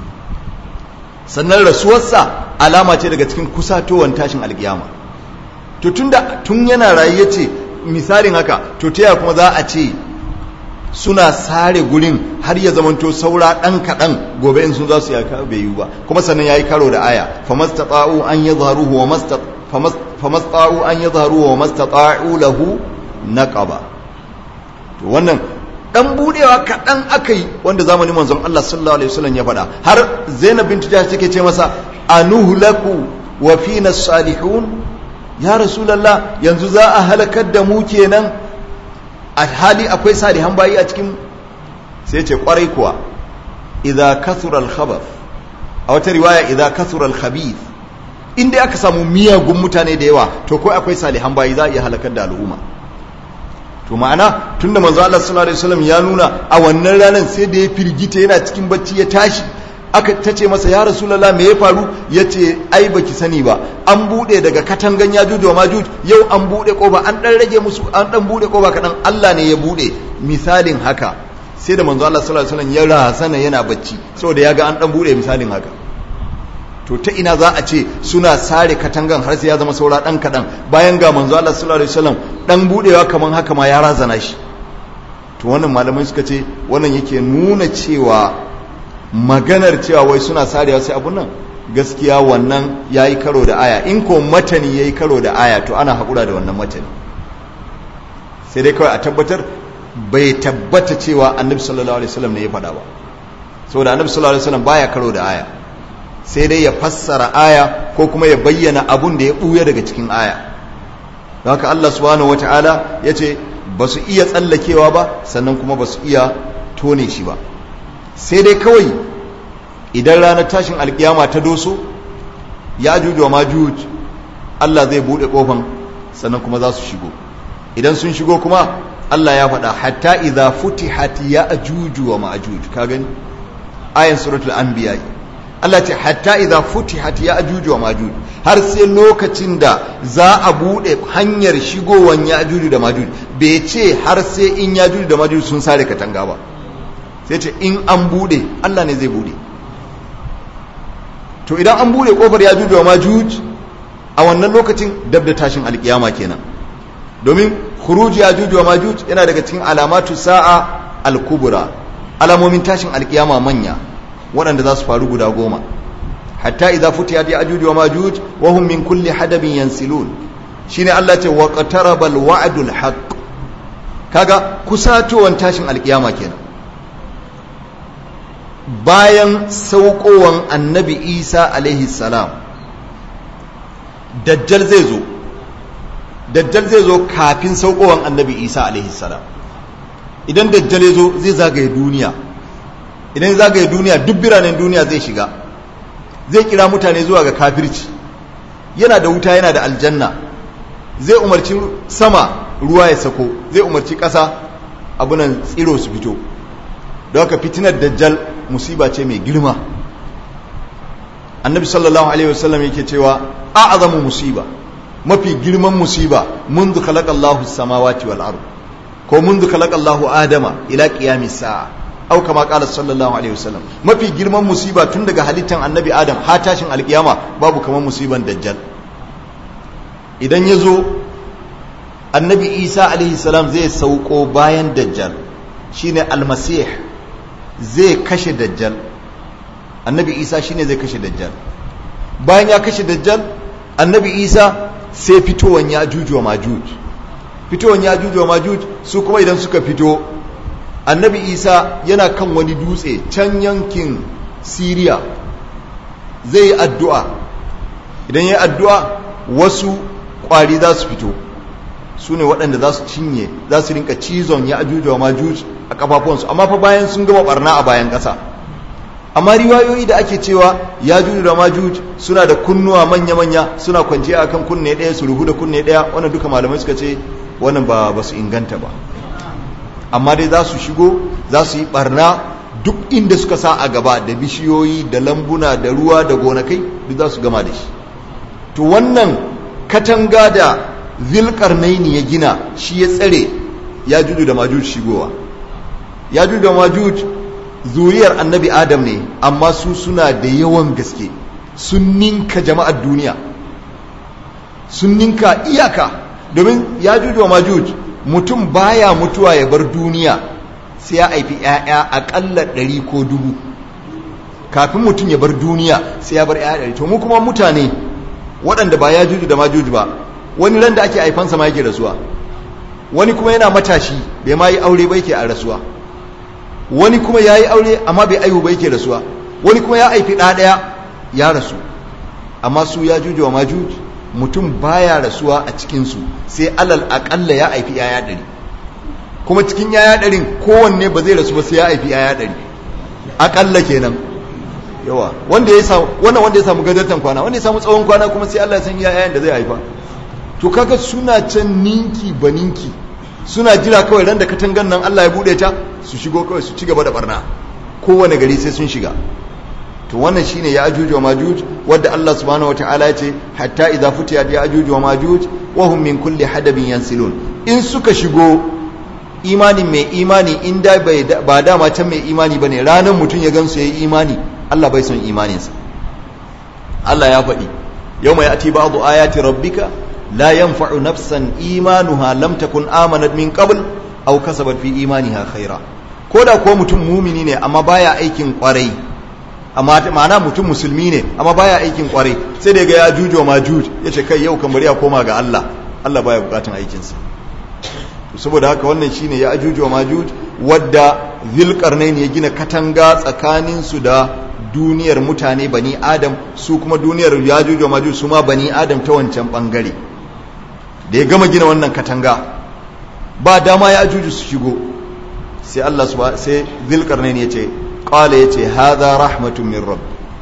sannan rasuwarsa alama ce daga cikin kusatowar tashin alkiyama to tunda tun yana rayu yace misalin haka to taya kuma za a ce suna sare gurin har ya zamanto saura dan kadan gobe in sun za su yaka bai yi ba kuma sannan yayi karo da aya famastata'u an yadharuhu wa mastat famastata'u an yadharuhu wa mastata'u lahu naqaba to wannan dan budewa kaɗan aka yi wanda zamanin manzon Allah sallallahu alaihi wasallam ya faɗa har Zainab bint Jahsh take ce masa anuhlaku wa fina salihun ya rasulullah yanzu za a halakar da mu kenan a hali akwai salihan bayi a cikin sai ce kwarai kuwa idza kasura al-khabath a wata riwaya idza kasura al-khabith inda aka samu miyagun mutane da yawa to ko akwai salihan bayi za a iya halakar da al'umma to ma'ana tunda manzo Allah sallallahu alaihi wasallam ya nuna a wannan ranar sai da ya firgita yana cikin bacci ya tashi aka ta ce masa ya rasulallah me ya faru ya ce ai baki sani ba an buɗe daga katangan ya juju wa majuj yau an buɗe ƙofa an ɗan rage musu an ɗan buɗe ƙofa kaɗan Allah ne ya buɗe misalin haka sai da manzo Allah sallallahu alaihi wasallam ya razana yana bacci saboda ya ga an ɗan buɗe misalin haka to ta ina za a ce suna sare katangan har sai ya zama saura ɗan kaɗan bayan ga manzo Allah sallallahu alaihi wasallam ɗan buɗewa kaman haka ma ya razana shi to wannan malamai suka ce wannan yake nuna cewa maganar cewa wai suna sarewa sai abun nan gaskiya wannan ya yi karo da aya in ko matani ya yi karo da aya to ana haƙura da wannan matani sai dai kawai a tabbatar bai tabbata cewa annabi sallallahu alaihi wasallam ne ya faɗa ba saboda annabi sallallahu alaihi wasallam baya karo da aya sai dai ya fassara aya ko kuma ya bayyana abun da ya ɓuya daga cikin aya don haka Allah subhanahu wataala ya ce ba su iya tsallakewa ba sannan kuma ba su iya tone shi ba sai dai kawai idan ranar tashin alkiyama ta doso ya juju wa majuj Allah zai bude kofan sannan kuma za su shigo idan sun shigo kuma Allah ya faɗa hatta idza futihat ya ajuju wa majuj ka gani ayan suratul anbiya Allah ce hatta idza futihat ya ajuju wa majuj har sai lokacin da za a bude hanyar shigowan ya ajuju da majuj bai ce har sai in ya ajuju da majuj sun sare katanga ba sai ce in an bude Allah ne zai bude to idan an bude kofar ya juju wa majuj a wannan lokacin dab da tashin alkiyama kenan domin khuruj ya juju wa majuj yana daga cikin alamatu sa'a al-kubra alamomin tashin alkiyama manya waɗanda za su faru guda goma hatta idza futiyat ya juju wa majuj wa hum min kulli hadabin yansilun shine Allah ce wa qataraba al-wa'dul haqq kaga kusatowan tashin alkiyama kenan bayan saukowan annabi isa alaihi salam dajjal zai zo dajjal zai zo kafin saukowan annabi isa alaihi salam idan dajjal ya zo zai zagaye duniya idan zagaye duniya duk biranen duniya zai shiga zai kira mutane zuwa ga kafirci yana da wuta yana da aljanna zai umarci sama ruwa ya sako zai umarci ƙasa abunan tsiro su fito da haka fitinar dajjal musiba ce mai girma annabi sallallahu alaihi wasallam yake cewa a'azamu musiba mafi girman musiba منذ خلق الله السماوات والارض ko منذ خلق الله adama ila qiyamis sa'a au kama qala sallallahu alaihi wasallam mafi girman musiba tun daga halittan annabi adam har tashin alkiyama babu kamar musiban dajjal idan yazo annabi isa alaihi salam zai sauko bayan dajjal shine almasih zai kashe dajjal annabi isa shine zai kashe dajjal bayan ya kashe dajjal annabi isa sai fitowan ya juju wa majuj fitowan ya juju wa majuj su kuma idan suka fito annabi isa yana kan wani dutse can yankin siriya zai yi addu'a idan ya yi addu'a wasu ƙwari za su fito su ne waɗanda za su cinye za su rinka cizon ya ajuju wa majuj a kafafuwansu amma fa bayan sun gama barna a bayan ƙasa amma riwayoyi da ake cewa ya juju da majuj suna da kunnuwa manya-manya suna kwanciya akan kunne ɗaya su ruhu da kunne ɗaya wannan duka malamai suka ce wannan ba ba su inganta ba amma dai za su shigo za su yi barna duk inda suka sa a gaba da bishiyoyi da lambuna da ruwa da gonakai duk za su gama da shi to wannan katanga da zilkarnaini ya gina shi ya tsare ya juju da majuj shigowa ya juju da majuj zuriyar annabi adam ne amma su suna da yawan gaske sun ninka jama'ar duniya sun ninka iyaka domin ya juju da majuj mutum baya mutuwa ya bar duniya sai ya haifi 'ya'ya aƙalla ɗari ko dubu kafin mutum ya bar duniya sai ya bar 'ya'ya ɗari to mu kuma mutane waɗanda ba ya juju da majuju ba wani ran da ake haifansa ma yake rasuwa wani kuma yana matashi bai ma yi aure ba yake a rasuwa wani kuma ya yi aure amma bai aihu ba yake rasuwa wani kuma ya haifi ɗa ɗaya ya rasu amma su ya juju wa majuj mutum baya rasuwa a cikinsu sai alal aƙalla ya haifi yaya ɗari kuma cikin yaya ɗarin kowanne ba zai rasu ba sai ya haifi yaya ɗari aƙalla kenan yawa wanda ya samu wannan wanda ya samu gadartan kwana wanda ya samu tsawon kwana kuma sai Allah ya san yayan da zai haifa to kaga suna can ninki baninki suna jira kawai ran da katangan nan Allah ya bude ta su shigo kawai su ci gaba da barna kowane gari sai sun shiga to wannan shine ya ajuj wa majuj wadda Allah subhanahu wataala ya ce hatta idza futiyat ya ajuj wa majuj wa hum min kulli hadabin yansilun in suka shigo imanin mai imani in da ba dama can mai imani bane ranar mutum ya gansu yayi imani Allah bai son imaninsa Allah ya faɗi yau mai ati ba'du ayati rabbika la yanfa'u nafsan imanuha lam takun amanat min qabl aw kasabat fi imaniha khaira koda ko mutum mumini ne amma baya aikin kwarai amma ma'ana mutum musulmi ne amma baya aikin kwarai sai da ga ya jujo ma juj yace kai yau kan bari ya koma ga Allah Allah baya bukatun aikinsa saboda haka wannan shine ya ajuju wa majuj wadda zilkarnain ya gina katanga tsakanin su da duniyar mutane bani adam su kuma duniyar yajuj wa majuj su ma bani adam ta wancan bangare da ya gama gina wannan katanga ba dama ya ajuju su shigo sai Allah subhanahu sai zilkarnain ya ce qala yace hadha rahmatun min rabb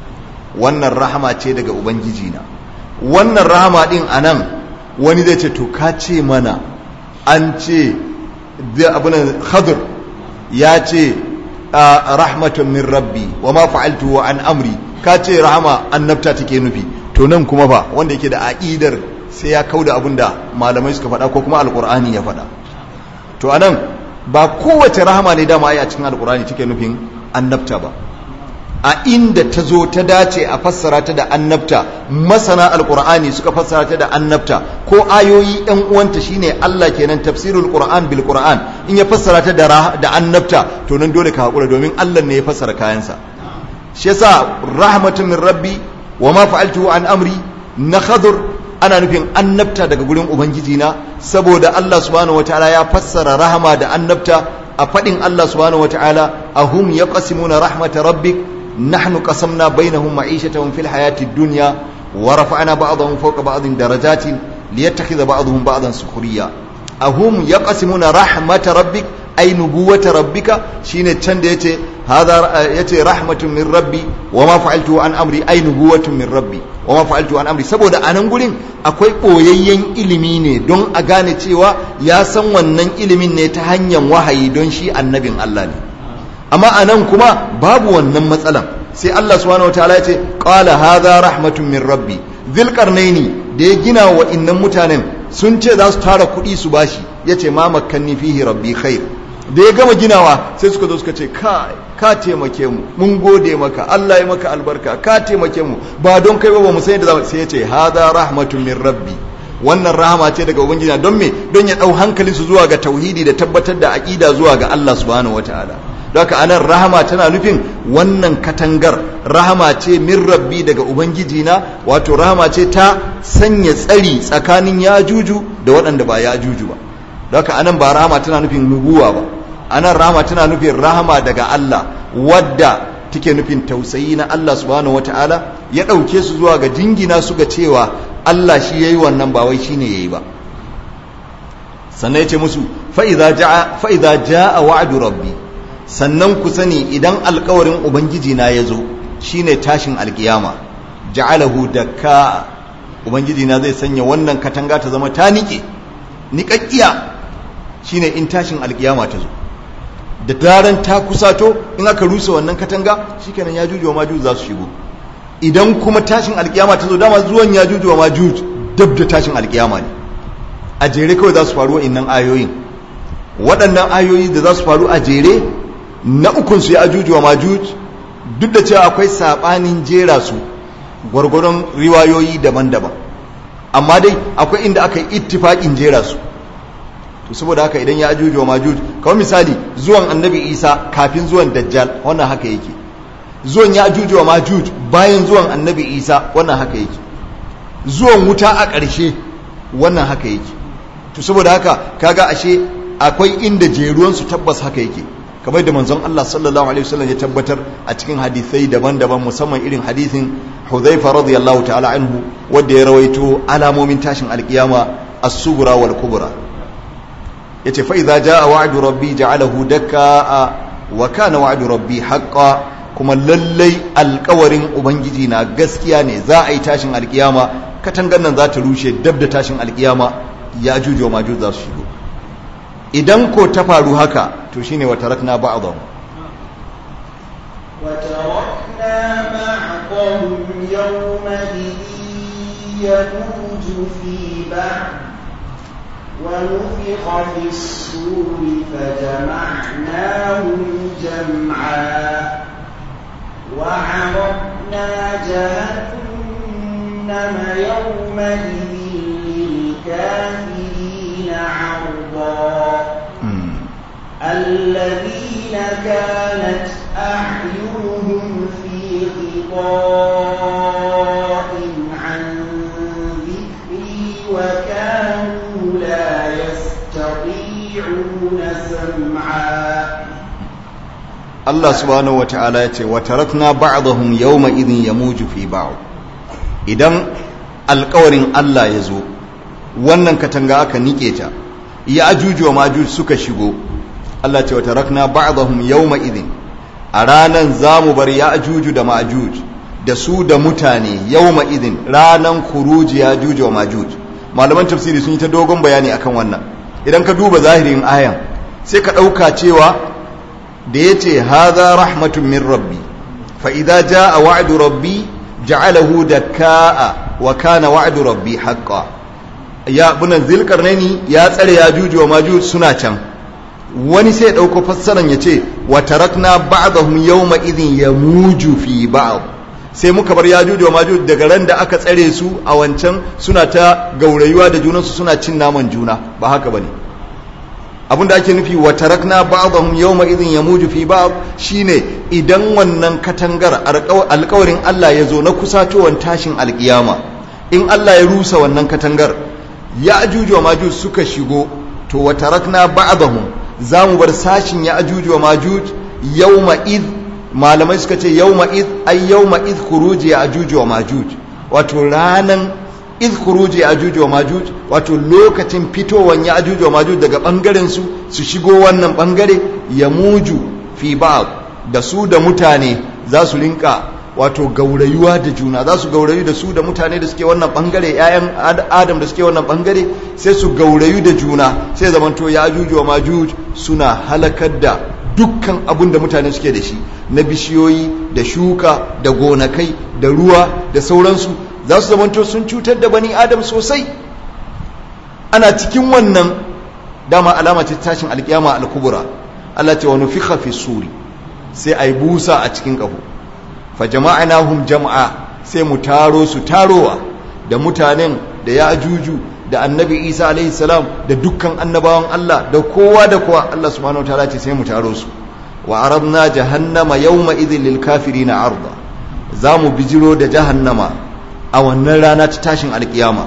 wannan rahama ce daga ubangiji na wannan rahama din anan wani zai ce to ka ce mana an ce abinan khadir ya ce rahmatun min rabbi wa ma fa'altu wa an amri ka ce rahama annabta take nufi to nan kuma fa wanda yake da aqidar sai ya kauda abin da malamai suka faɗa ko kuma alqur'ani ya faɗa to anan ba kowace rahama ne dama ai a cikin alqur'ani take nufin annabta ba a inda ta zo ta dace a fassara ta da annabta masana alkur'ani suka fassara ta da annabta ko ayoyi ɗan uwanta shine Allah kenan tafsirul qur'an bil qur'an in ya fassara ta da da annabta to nan dole ka hakura domin Allah ne ya fassara kayansa shi yasa rahmatun min rabbi wa ma fa'altu an amri na khadur ana nufin annabta daga gurin ubangiji na saboda Allah subhanahu wataala ya fassara rahama da annabta a faɗin Allah subhanahu wataala ahum yaqsimuna rahmata rabbik نحن قسمنا بينهم معيشتهم في الحياة الدنيا ورفعنا بعضهم فوق بعض درجات ليتخذ بعضهم بعضا سخريا أهم يقسمون رحمة ربك أي نبوة ربك شين تشند يتي هذا يتي رحمة من ربي وما فعلته عن أمري أي نبوة من ربي وما فعلته عن أمري saboda anan gurin akwai ɓoyayyen ilimi ne don a gane cewa ya san wannan ilimin ne ta hanyar wahayi don shi annabin Allah ne amma a nan kuma babu wannan matsalan sai Allah subhanahu wataala ya ce qala hadha rahmatun min rabbi dhilqarnaini da ya gina wa innan mutanen sun ce za su tara kuɗi su bashi yace ma makkanni fihi rabbi khair da ya gama ginawa sai suka zo suka ce ka ka taimake mu mun gode maka Allah ya maka albarka ka taimake mu ba don kai ba ba mu san yadda sai yace hadha rahmatun min rabbi wannan rahama ce daga ubangiji don me don ya dau hankalin su zuwa ga tauhidi da tabbatar da aqida zuwa ga Allah subhanahu wataala haka anan rahama tana nufin wannan katangar rahama ce min rabbi daga ubangiji na wato rahama ce ta sanya tsari tsakanin yajuju da waɗanda ba yajuju ba haka anan ba rahama tana nufin nubuwa ba anan rahama tana nufin rahama daga Allah wadda take nufin tausayi na Allah subhanahu wataala ya ɗauke su zuwa ga jingina su ga cewa Allah shi yayi wannan ba wai shine yayi ba sannan ya ce musu fa idza jaa fa idza jaa wa'du rabbi sannan ku sani idan alkawarin ubangiji na ya zo shine tashin alkiyama ja'alahu dakka ubangiji na zai sanya wannan katanga ta zama ta nike niƙaƙƙiya shine in tashin alkiyama ta zo da daren ta kusato in aka rusa wannan katanga shikenan ya juju wa majuj za su shigo idan kuma tashin alkiyama ta zo dama zuwan ya juju wa majuj dab da tashin alkiyama ne a jere kawai za su faru wa'innan ayoyin waɗannan ayoyi da za su faru a jere na ukunsu ya ajuju wa majuj duk da cewa akwai saɓanin jera su gwargwaron riwayoyi daban-daban amma dai akwai inda aka yi ittifaƙin jera su to saboda haka idan ya ajuju wa majuj kawai misali zuwan annabi isa kafin zuwan dajjal wannan haka yake zuwan ya ajuju wa majuj bayan zuwan annabi isa wannan haka yake zuwan wuta a ƙarshe wannan haka yake to saboda haka kaga ashe akwai inda jeruwansu tabbas haka yake kamar da manzon Allah sallallahu alaihi wasallam ya tabbatar a cikin hadisai daban-daban musamman irin hadisin Hudhaifa radiyallahu ta'ala anhu wanda ya rawaito alamomin tashin alkiyama as-sughra wal kubra yace fa idza jaa wa'du rabbi ja'alahu dakka wa kana wa'du rabbi haqqan kuma lallai alkawarin ubangiji na gaskiya ne za a yi tashin alkiyama katangan nan za ta rushe dab da tashin alkiyama ya jujo majuj za su shigo idan ko ta faru haka to shine wa tarakna ba'dhum وتركنا بعضهم يومئذ يموج في بعض ونفخ في الصور فجمعناهم جمعا وعرضنا جهنم يومئذ للكافرين عرضا الذين كانت أعينهم في غطاء عن ذكري وكانوا لا يستطيعون سمعا Allah subhanahu wa ta'ala ya ce, Watarakna ba'dahum yawma idin ya muju fi ba'u. Idan alkawarin Allah ya zo, wannan katanga aka nike ta, ya ajuju wa majuj suka shigo, Allah ce, Watarakna ba'dahum yawma idin, a ranan za mu bar ya ajuju da majuj, da su da mutane yawma idin ranan kuruji ya ajuju wa majuj. Malaman tafsiri sun yi ta dogon bayani akan wannan. Idan ka duba zahirin ayan, sai ka ɗauka cewa da ya ce haza rahmatun min rabbi fa'iza ja a wa'adu rabbi ja'alahu da ka'a wa kana wa'adu rabbi haƙƙa ya bunan zilkarnani ya tsare ya juju wa maju suna can wani sai ɗauko fassaran ya ce wa tarakna ba'dahum yawma idhin ya muju fi ba'd sai muka bar ya juju wa maju daga ran da aka tsare su a wancan suna ta gaurayuwa da junansu suna cin naman juna ba haka bane abinda ake nufi wa tarakna ba'dahum yawma idhin yamuju fi ba'd shine idan wannan katangar alƙawarin Allah ya zo na kusatowar tashin alƙiyama in Allah ya rusa wannan katangar ya ajuju wa majuj suka shigo to wa tarakna ba'dahum zamu bar sashin ya ajuju wa majuj yawma id malamai suka ce yawma id ay yawma id khuruji ya ajuju wa majuj wato ranan iz khuruji ya'juj wa majuj wato lokacin fitowan ya'juj wa majuj daga bangaren su su shigo wannan bangare ya muju fi ba'd da su da mutane za su rinka wato gaurayuwa da juna za su gaurayu da su da mutane da suke wannan bangare ƴaƴan adam da suke wannan bangare sai su gaurayu da juna sai zamanto ya'juj wa majuj suna halakar da dukkan abin da mutane suke da shi na bishiyoyi da shuka da gonakai da ruwa da sauransu za su zamanto sun cutar da bani adam sosai ana cikin wannan dama alama ce tashin alkiyama alkubura Allah ce wa nufikha fi suri sai ai busa a cikin kaho fa jama'nahum jam'a sai mu taro su tarowa da mutanen da ya ajuju da annabi Isa alaihi salam da dukkan annabawan Allah da kowa da kowa Allah subhanahu wataala ce sai mu taro su wa aradna jahannama yawma idhil lil kafirina arda za mu bijiro da jahannama a wannan rana ta tashin alkiyama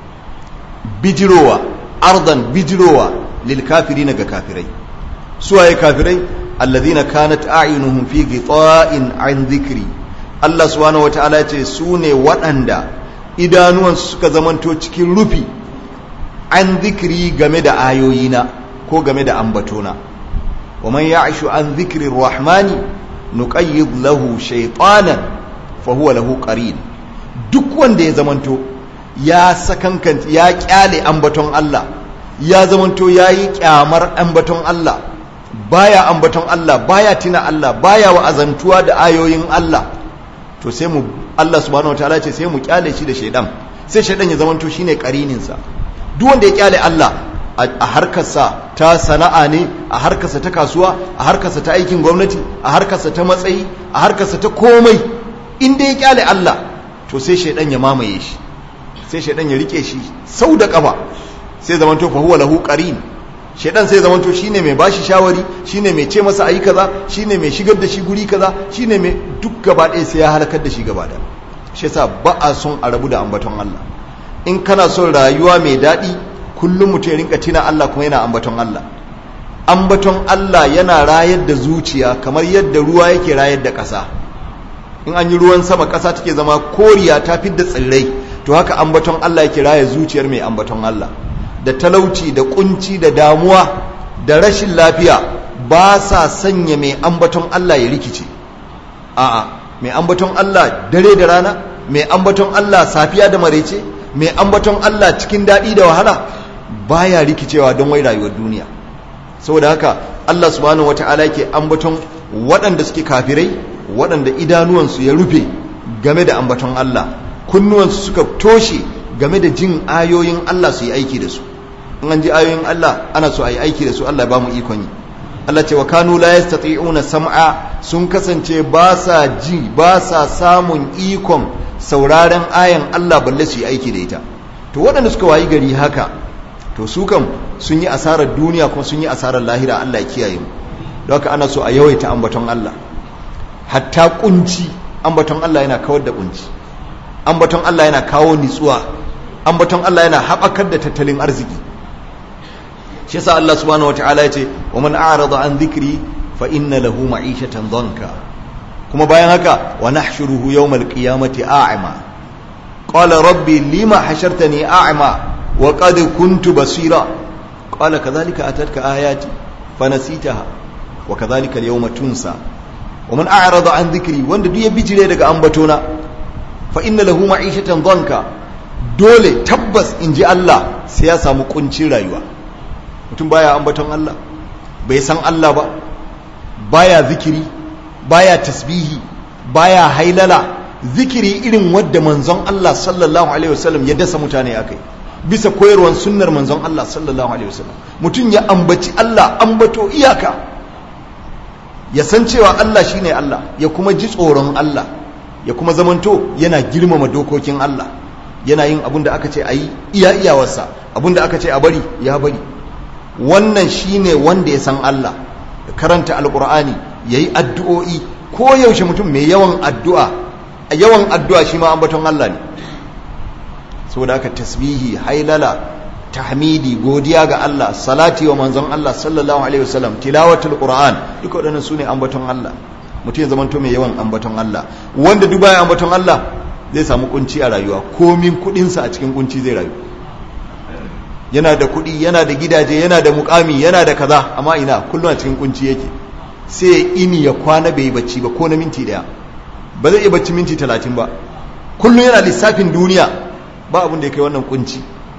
bijirowa ardan bijirowa lil kafirina ga kafirai suwaye kafirai alladhina kanat a'yunuhum fi ghita'in an dhikri Allah subhanahu wataala ya ce su ne waɗanda idanuwan suka zamanto cikin rufi an dhikri game da ayoyina ko game da ambatona wa man ya'shu an dhikri rahmani nuqayyid lahu shaytanan fa huwa lahu qarin duk wanda ya zamanto ya sakankanta ya kyale ambaton Allah ya zamanto yayi kyamar ambaton Allah baya ambaton Allah baya tina Allah baya wa'azantuwa da ayoyin Allah to sai mu Allah subhanahu wataala ce sai mu kyale shi da shaidan sai shaidan ya zamanto shine karinin sa duk wanda ya kyale Allah a harkarsa ta sana'a ne a harkarsa ta kasuwa a harkarsa ta aikin gwamnati a harkarsa ta matsayi a harkarsa ta komai inda ya kyale Allah to sai shaidan ya mamaye shi sai shaidan ya rike shi sau da kafa sai zamanto fa huwa lahu qarin shaidan sai zamanto shine mai bashi shawari shine mai ce masa ayi kaza shine mai shigar da shi guri kaza shine mai duk gaba ɗaya sai ya halakar da shi gaba da shi yasa ba a son a rabu da ambaton Allah in kana son rayuwa mai daɗi kullum mutum ya rinka tina Allah kuma yana ambaton Allah ambaton Allah yana rayar da zuciya kamar yadda ruwa yake rayar da ƙasa in an yi ruwan sama ƙasa take zama koriya ta fidda tsirrai to haka ambaton Allah yake raya zuciyar mai ambaton Allah da talauci da kunci da damuwa da rashin lafiya ba sa sanya mai ambaton Allah ya rikice a'a mai ambaton Allah dare da rana mai ambaton Allah safiya da marece mai ambaton Allah cikin daɗi da wahala baya rikicewa don wai rayuwar duniya saboda haka Allah subhanahu wata'ala yake ambaton waɗanda suke kafirai waɗanda idanuwansu ya rufe game da ambaton Allah kunnuwansu suka toshe game da jin ayoyin Allah su yi aiki da su in an ji ayoyin Allah ana so a yi aiki da su Allah ba mu ikon yi Allah ce wa kanu la yastati'una sam'a sun kasance ba sa ji ba sa samun ikon sauraren ayan Allah balle su yi aiki da ita to waɗanda suka wayi gari haka to su kam sun yi asarar duniya kuma sun yi asarar lahira Allah ya kiyaye mu don haka ana so a yawaita ambaton Allah hatta kunci ambaton Allah yana kawar da kunci ambaton Allah yana kawo nitsuwa ambaton Allah yana haɓakar da tattalin arziki shi yasa Allah subhanahu wataala yace wa man a'rada an dhikri fa inna lahu ma'ishatan dhanka kuma bayan haka wa nahshuruhu yawmal qiyamati a'ma qala rabbi lima hashartani a'ma wa qad kuntu basira qala kadhalika atatka ayati fanasitaha wa kadhalika al-yawma tunsa wa man a'rada an dhikri wanda duk ya bijire daga ambatona fa inna lahu ma'ishatan dhanka dole tabbas inji Allah sai ya samu kuncin rayuwa mutum baya ambaton Allah bai san Allah ba baya zikiri baya tasbihi baya hailala zikiri irin wadda manzon Allah sallallahu alaihi wasallam ya dasa mutane akai bisa koyarwar sunnar manzon Allah sallallahu alaihi wasallam mutum ya ambaci Allah ambato iyaka ya san cewa Allah shine Allah ya kuma ji tsoron Allah ya kuma zamanto yana girmama dokokin Allah yana yin abin da aka ce a yi iya iyawarsa abin da aka ce a bari ya bari wannan shine wanda ya san Allah karanta alkur'ani yayi addu'o'i ko yaushe mutum mai yawan addu'a yawan addu'a shi ma ambaton Allah ne saboda haka tasbihi hailala tahmidi godiya ga Allah salati wa manzon Allah sallallahu alaihi wasallam tilawatul qur'an duka waɗannan sune ambaton Allah mutum ya zamanto mai yawan ambaton Allah wanda duk baya ambaton Allah zai samu kunci a rayuwa komin kudinsa a cikin kunci zai rayu yana da kuɗi yana da gidaje yana da mukami yana da kaza amma ina kullum a cikin kunci yake sai ini ya kwana bai bacci ba ko na minti daya ba zai iya bacci minti talatin ba kullum yana lissafin duniya ba abin da ya kai wannan kunci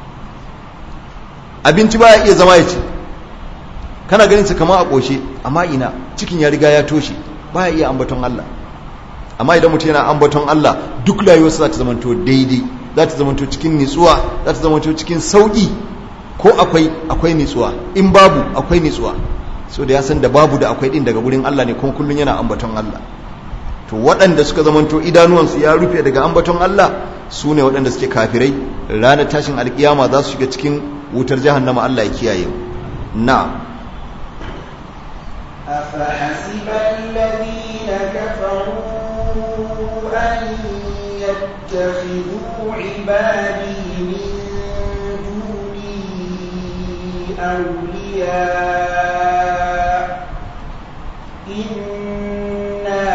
abinci baya iya zama ya ci kana ganin su kama a ƙoshe amma ina cikin ya riga ya toshe baya iya ambaton Allah amma idan mutum yana ambaton Allah duk rayuwarsa za ta zamanto daidai za ta zamanto cikin nitsuwa za ta zamanto cikin sauƙi ko akwai akwai nitsuwa in babu akwai nitsuwa so da ya san da babu da akwai din daga gurin Allah ne kuma kullun yana ambaton Allah to waɗanda suka zamanto idanuwansu ya rufe daga ambaton Allah su ne waɗanda suke kafirai ranar tashin alkiyama za su shiga cikin wutar jahannama Allah ya kiyaye na أفحسب الذين كفروا أن يتخذوا عبادي من دوني أولياء إنا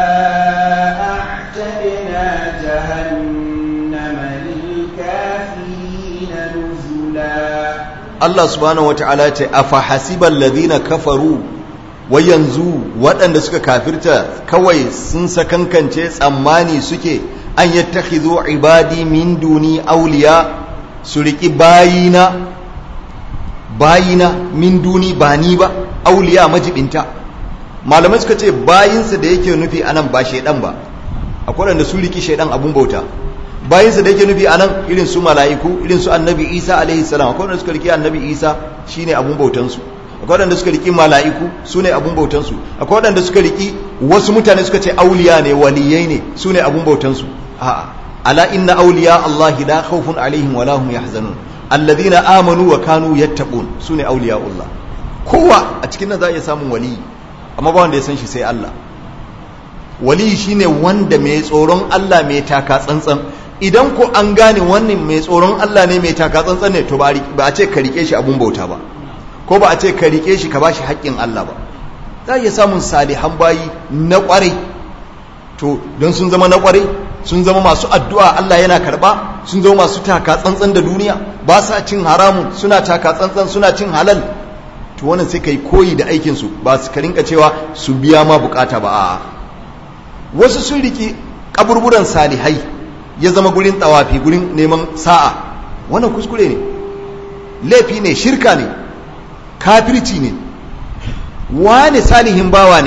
أعتدنا جهنم للكافرين نزلا Allah subhanahu wata'ala ce afa hasibal ladina kafaru wai yanzu waɗanda suka kafirta kawai sun sakankance tsammani suke an yattakhidhu ibadi min duni awliya su riki bayina bayina min duni ba ni ba awliya majibinta malamai suka ce bayinsa da yake nufi anan ba shedan ba akwai wanda su riki shedan abun bauta bayinsa da yake nufi anan irin su mala'iku irin su annabi isa alaihi salam akwai wanda suka riki annabi isa shine abun bautansu akwai wanda suka riki mala'iku su ne abun bautansu akwai wanda suka riki wasu mutane suka ce auliya ne waliyai ne su ne abun bautansu a'a ala inna auliya allahi la khawfun alaihim wa lahum yahzanun alladhina amanu wa kanu yattaqun su ne auliya allah kowa a cikin nan za a iya samun waliyi amma ba wanda ya san shi sai Allah waliyi shine wanda mai tsoron Allah mai taka tsantsan idan ko an gane wannan mai tsoron Allah ne mai taka tsantsan ne to ba a ce ka rike shi abun bauta ba ko ba a ce ka rike shi ka bashi haƙƙin Allah ba za iya samun salihan bayi na ƙwarai to don sun zama na ƙwarai sun zama masu addu'a Allah yana karɓa sun zama masu taka tsantsan da duniya ba sa cin haramun suna taka tsantsan suna cin halal to wannan sai kai koyi da aikinsu ba su ka rinka cewa su biya ma bukata ba a'a wasu sun riki kaburburan salihai ya zama gurin tawafi gurin neman sa'a wannan kuskure ne laifi ne shirka ne kafirci ne wane salihin bawa ne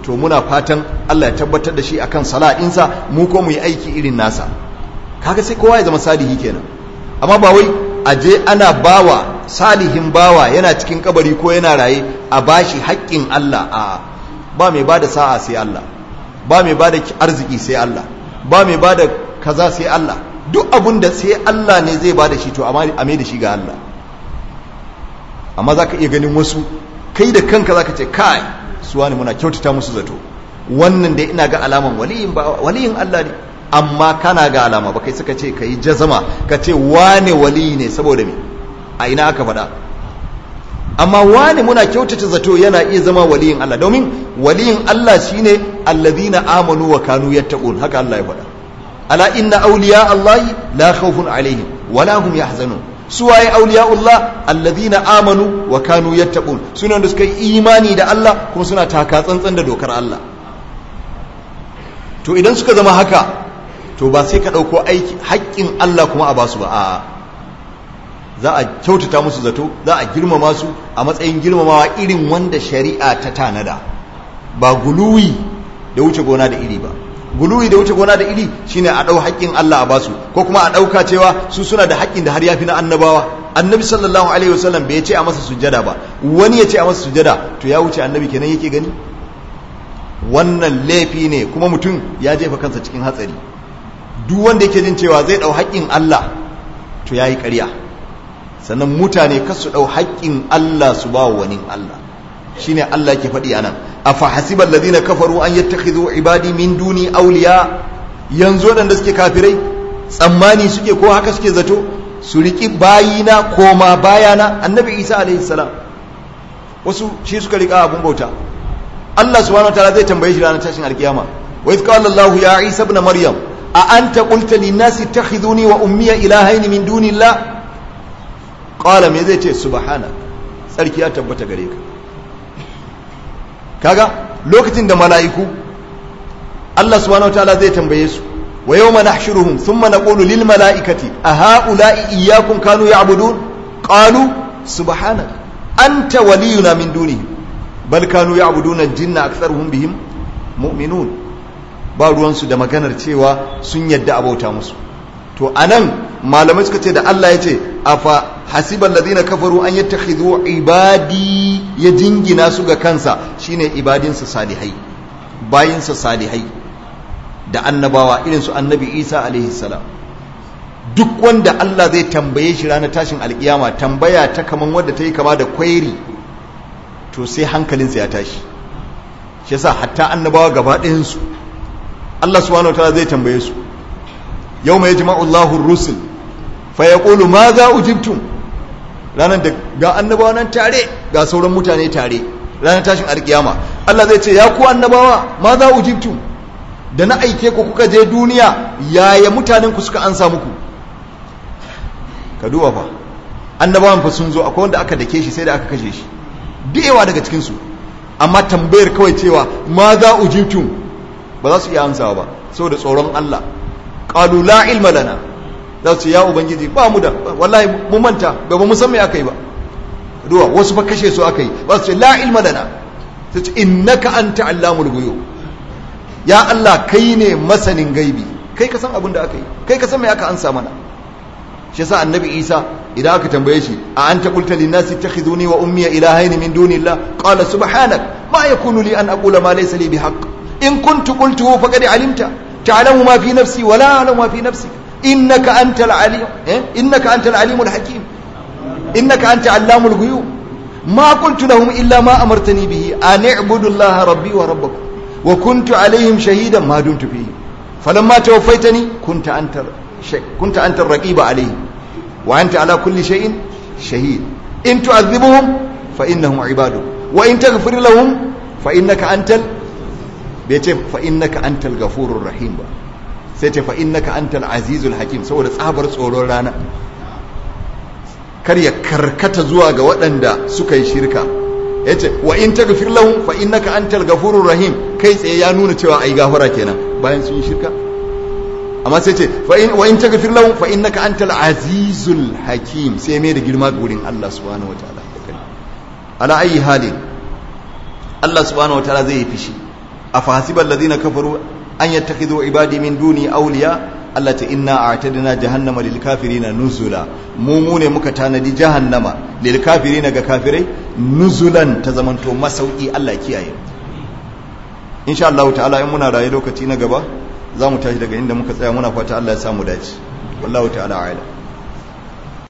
to muna fatan Allah ya tabbatar da shi akan sala'insa mu ko mu yi aiki irin nasa kaga sai kowa ya zama salihi kenan amma ba wai aje ana bawa salihin bawa yana cikin kabari ko yana raye a bashi haƙƙin Allah a ba mai bada sa'a sai Allah ba mai bada arziki sai Allah ba mai bada kaza sai Allah duk abun da sai Allah ne zai bada shi to a mai da shi ga Allah amma za ka iya ganin wasu kai da kanka za ka ce kai suwa ne muna kyautata musu zato wannan da ina ga alaman waliyin Allah ne amma kana ga alama ba kai suka ce ka yi jazama ka ce wane waliyi ne saboda me a ina aka faɗa amma wane muna kyautata zato yana iya zama waliyin Allah domin waliyin Allah shine allazina amanu wa kanu yattaqun haka Allah ya faɗa ala inna awliya Allah la khawfun alaihim wala hum yahzanun suwaye auliya'ullah alladhina amanu wa kanu yattaqun suna da suka yi imani da Allah kuma suna taka tsantsan da dokar Allah to idan suka zama haka to ba sai ka dauko aiki haƙƙin Allah kuma a basu ba a za a kyautata musu zato za a girmama su a matsayin girmamawa irin wanda shari'a ta tanada ba guluwi da wuce gona da iri ba guluwi da wuce gona da iri shine a ɗau haƙƙin Allah a basu ko kuma a ɗauka cewa su suna da haƙƙin da har yafi na annabawa annabi sallallahu alaihi wasallam bai ce a masa sujjada ba wani ya ce a masa sujjada to ya wuce annabi kenan yake gani wannan laifi ne kuma mutum ya jefa kansa cikin hatsari duk wanda yake jin cewa zai ɗau haƙƙin Allah to yayi ƙarya sannan mutane kar su ɗau haƙƙin Allah su ba wani Allah shine Allah ke faɗi anan afa hasibal ladina kafaru an yattakhidhu ibadi min duni awliya yanzu wadanda suke kafirai tsammani suke ko haka suke zato su riki bayina koma bayana annabi Isa alaihi salam wasu shi suka rika abun bauta Allah subhanahu wataala zai tambaye shi ranar tashin alkiyama wa idh qala Allah ya Isa ibn Maryam a anta qulta lin nasi ittakhidhuni wa ummiya ilahaini min dunillah qala me zai ce subhana sarki ya tabbata gare ka kaga lokacin da mala'iku Allah subhanahu wataala zai tambaye su wa yawma nahshuruhum thumma naqulu lil mala'ikati a ha'ula'i iyyakum kanu ya'budun qalu subhanaka anta waliyuna min dunihim bal kanu ya'buduna al-jinna aktharuhum bihim mu'minun ba ruwan su da maganar cewa sun yadda abauta musu to anan malamai suka ce da Allah ya ce afa hasiban ladina kafaru an yattakhidhu ibadi ya jingina su ga kansa shine ibadinsa salihai bayinsa salihai da annabawa irin su annabi Isa alaihi salam duk wanda Allah zai tambaye shi ranar tashin alkiyama tambaya ta kaman wadda ta yi kama da kwairi to sai hankalinsa ya tashi shi yasa hatta annabawa gaba ɗayansu Allah subhanahu wataala zai tambaye su yawma yajma'u Allahu ar-rusul fa yaqulu ma za ujibtum ranar da ga annabawa nan tare ga sauran mutane tare ranar tashin alkiyama Allah zai ce ya ku annabawa ma za ujibtum da na aike ku kuka je duniya yaya mutanen ku suka ansa muku ka duba fa annabawan fa sun zo akwai wanda aka dake shi sai da aka kashe shi yawa daga cikin su amma tambayar kawai cewa ma za ujibtum ba za su iya ansawa ba saboda tsoron Allah qalu la ilma lana za su ya ubangiji ba mu da wallahi mu manta ba mu san me aka yi ba duwa wasu fa kashe su aka yi ba su ce la ilma lana sai ce innaka anta allamul ghuyub ya Allah kai ne masanin gaibi kai ka san abin da aka yi kai ka san me aka ansa mana shi yasa annabi Isa idan aka tambaye shi a anta qulta lin nasi ittakhiduni wa ummi ilahaini min dunillah qala subhanak ma yakunu li an aqula ma laysa li bihaqq in kuntu qultuhu faqad alimta ta'lamu ma fi nafsi wa la a'lamu ma fi nafsik إنك أنت العليم إيه؟ إنك أنت العليم الحكيم إنك أنت علام الغيوب ما قلت لهم إلا ما أمرتني به أن اعبدوا الله ربي وربكم وكنت عليهم شهيدا ما دمت فيهم فلما توفيتني كنت أنت شيء كنت أنت الرقيب عليهم وأنت على كل شيء شهيد إن تعذبهم فإنهم عبادك وإن تغفر لهم فإنك أنت ال... فإنك أنت الغفور الرحيم بقى. sai ce fa innaka antal azizul hakim saboda tsabar tsoron rana kar ya karkata zuwa ga waɗanda suka yi shirka yace wa in taghfir lahum fa innaka antal ghafurur rahim kai tsaye ya nuna cewa ai gafara kenan bayan sun yi shirka amma sai ce fa in wa in taghfir lahum fa innaka antal azizul hakim sai mai da girma ga wurin Allah subhanahu wataala ala ayi halin Allah subhanahu wataala zai yi fishi afahasiba alladhina kafaru an yattakhidhu ibadi min duni awliya Allah ta inna a'tadna jahannama lil kafirina nuzula mu mu ne muka tanadi jahannama lil kafirina ga kafirai nuzulan ta zamanto masauki Allah kiyaye insha Allah ta'ala in muna raye lokaci na gaba za mu tashi daga inda muka tsaya muna fata Allah ya samu dace wallahu ta'ala a'lam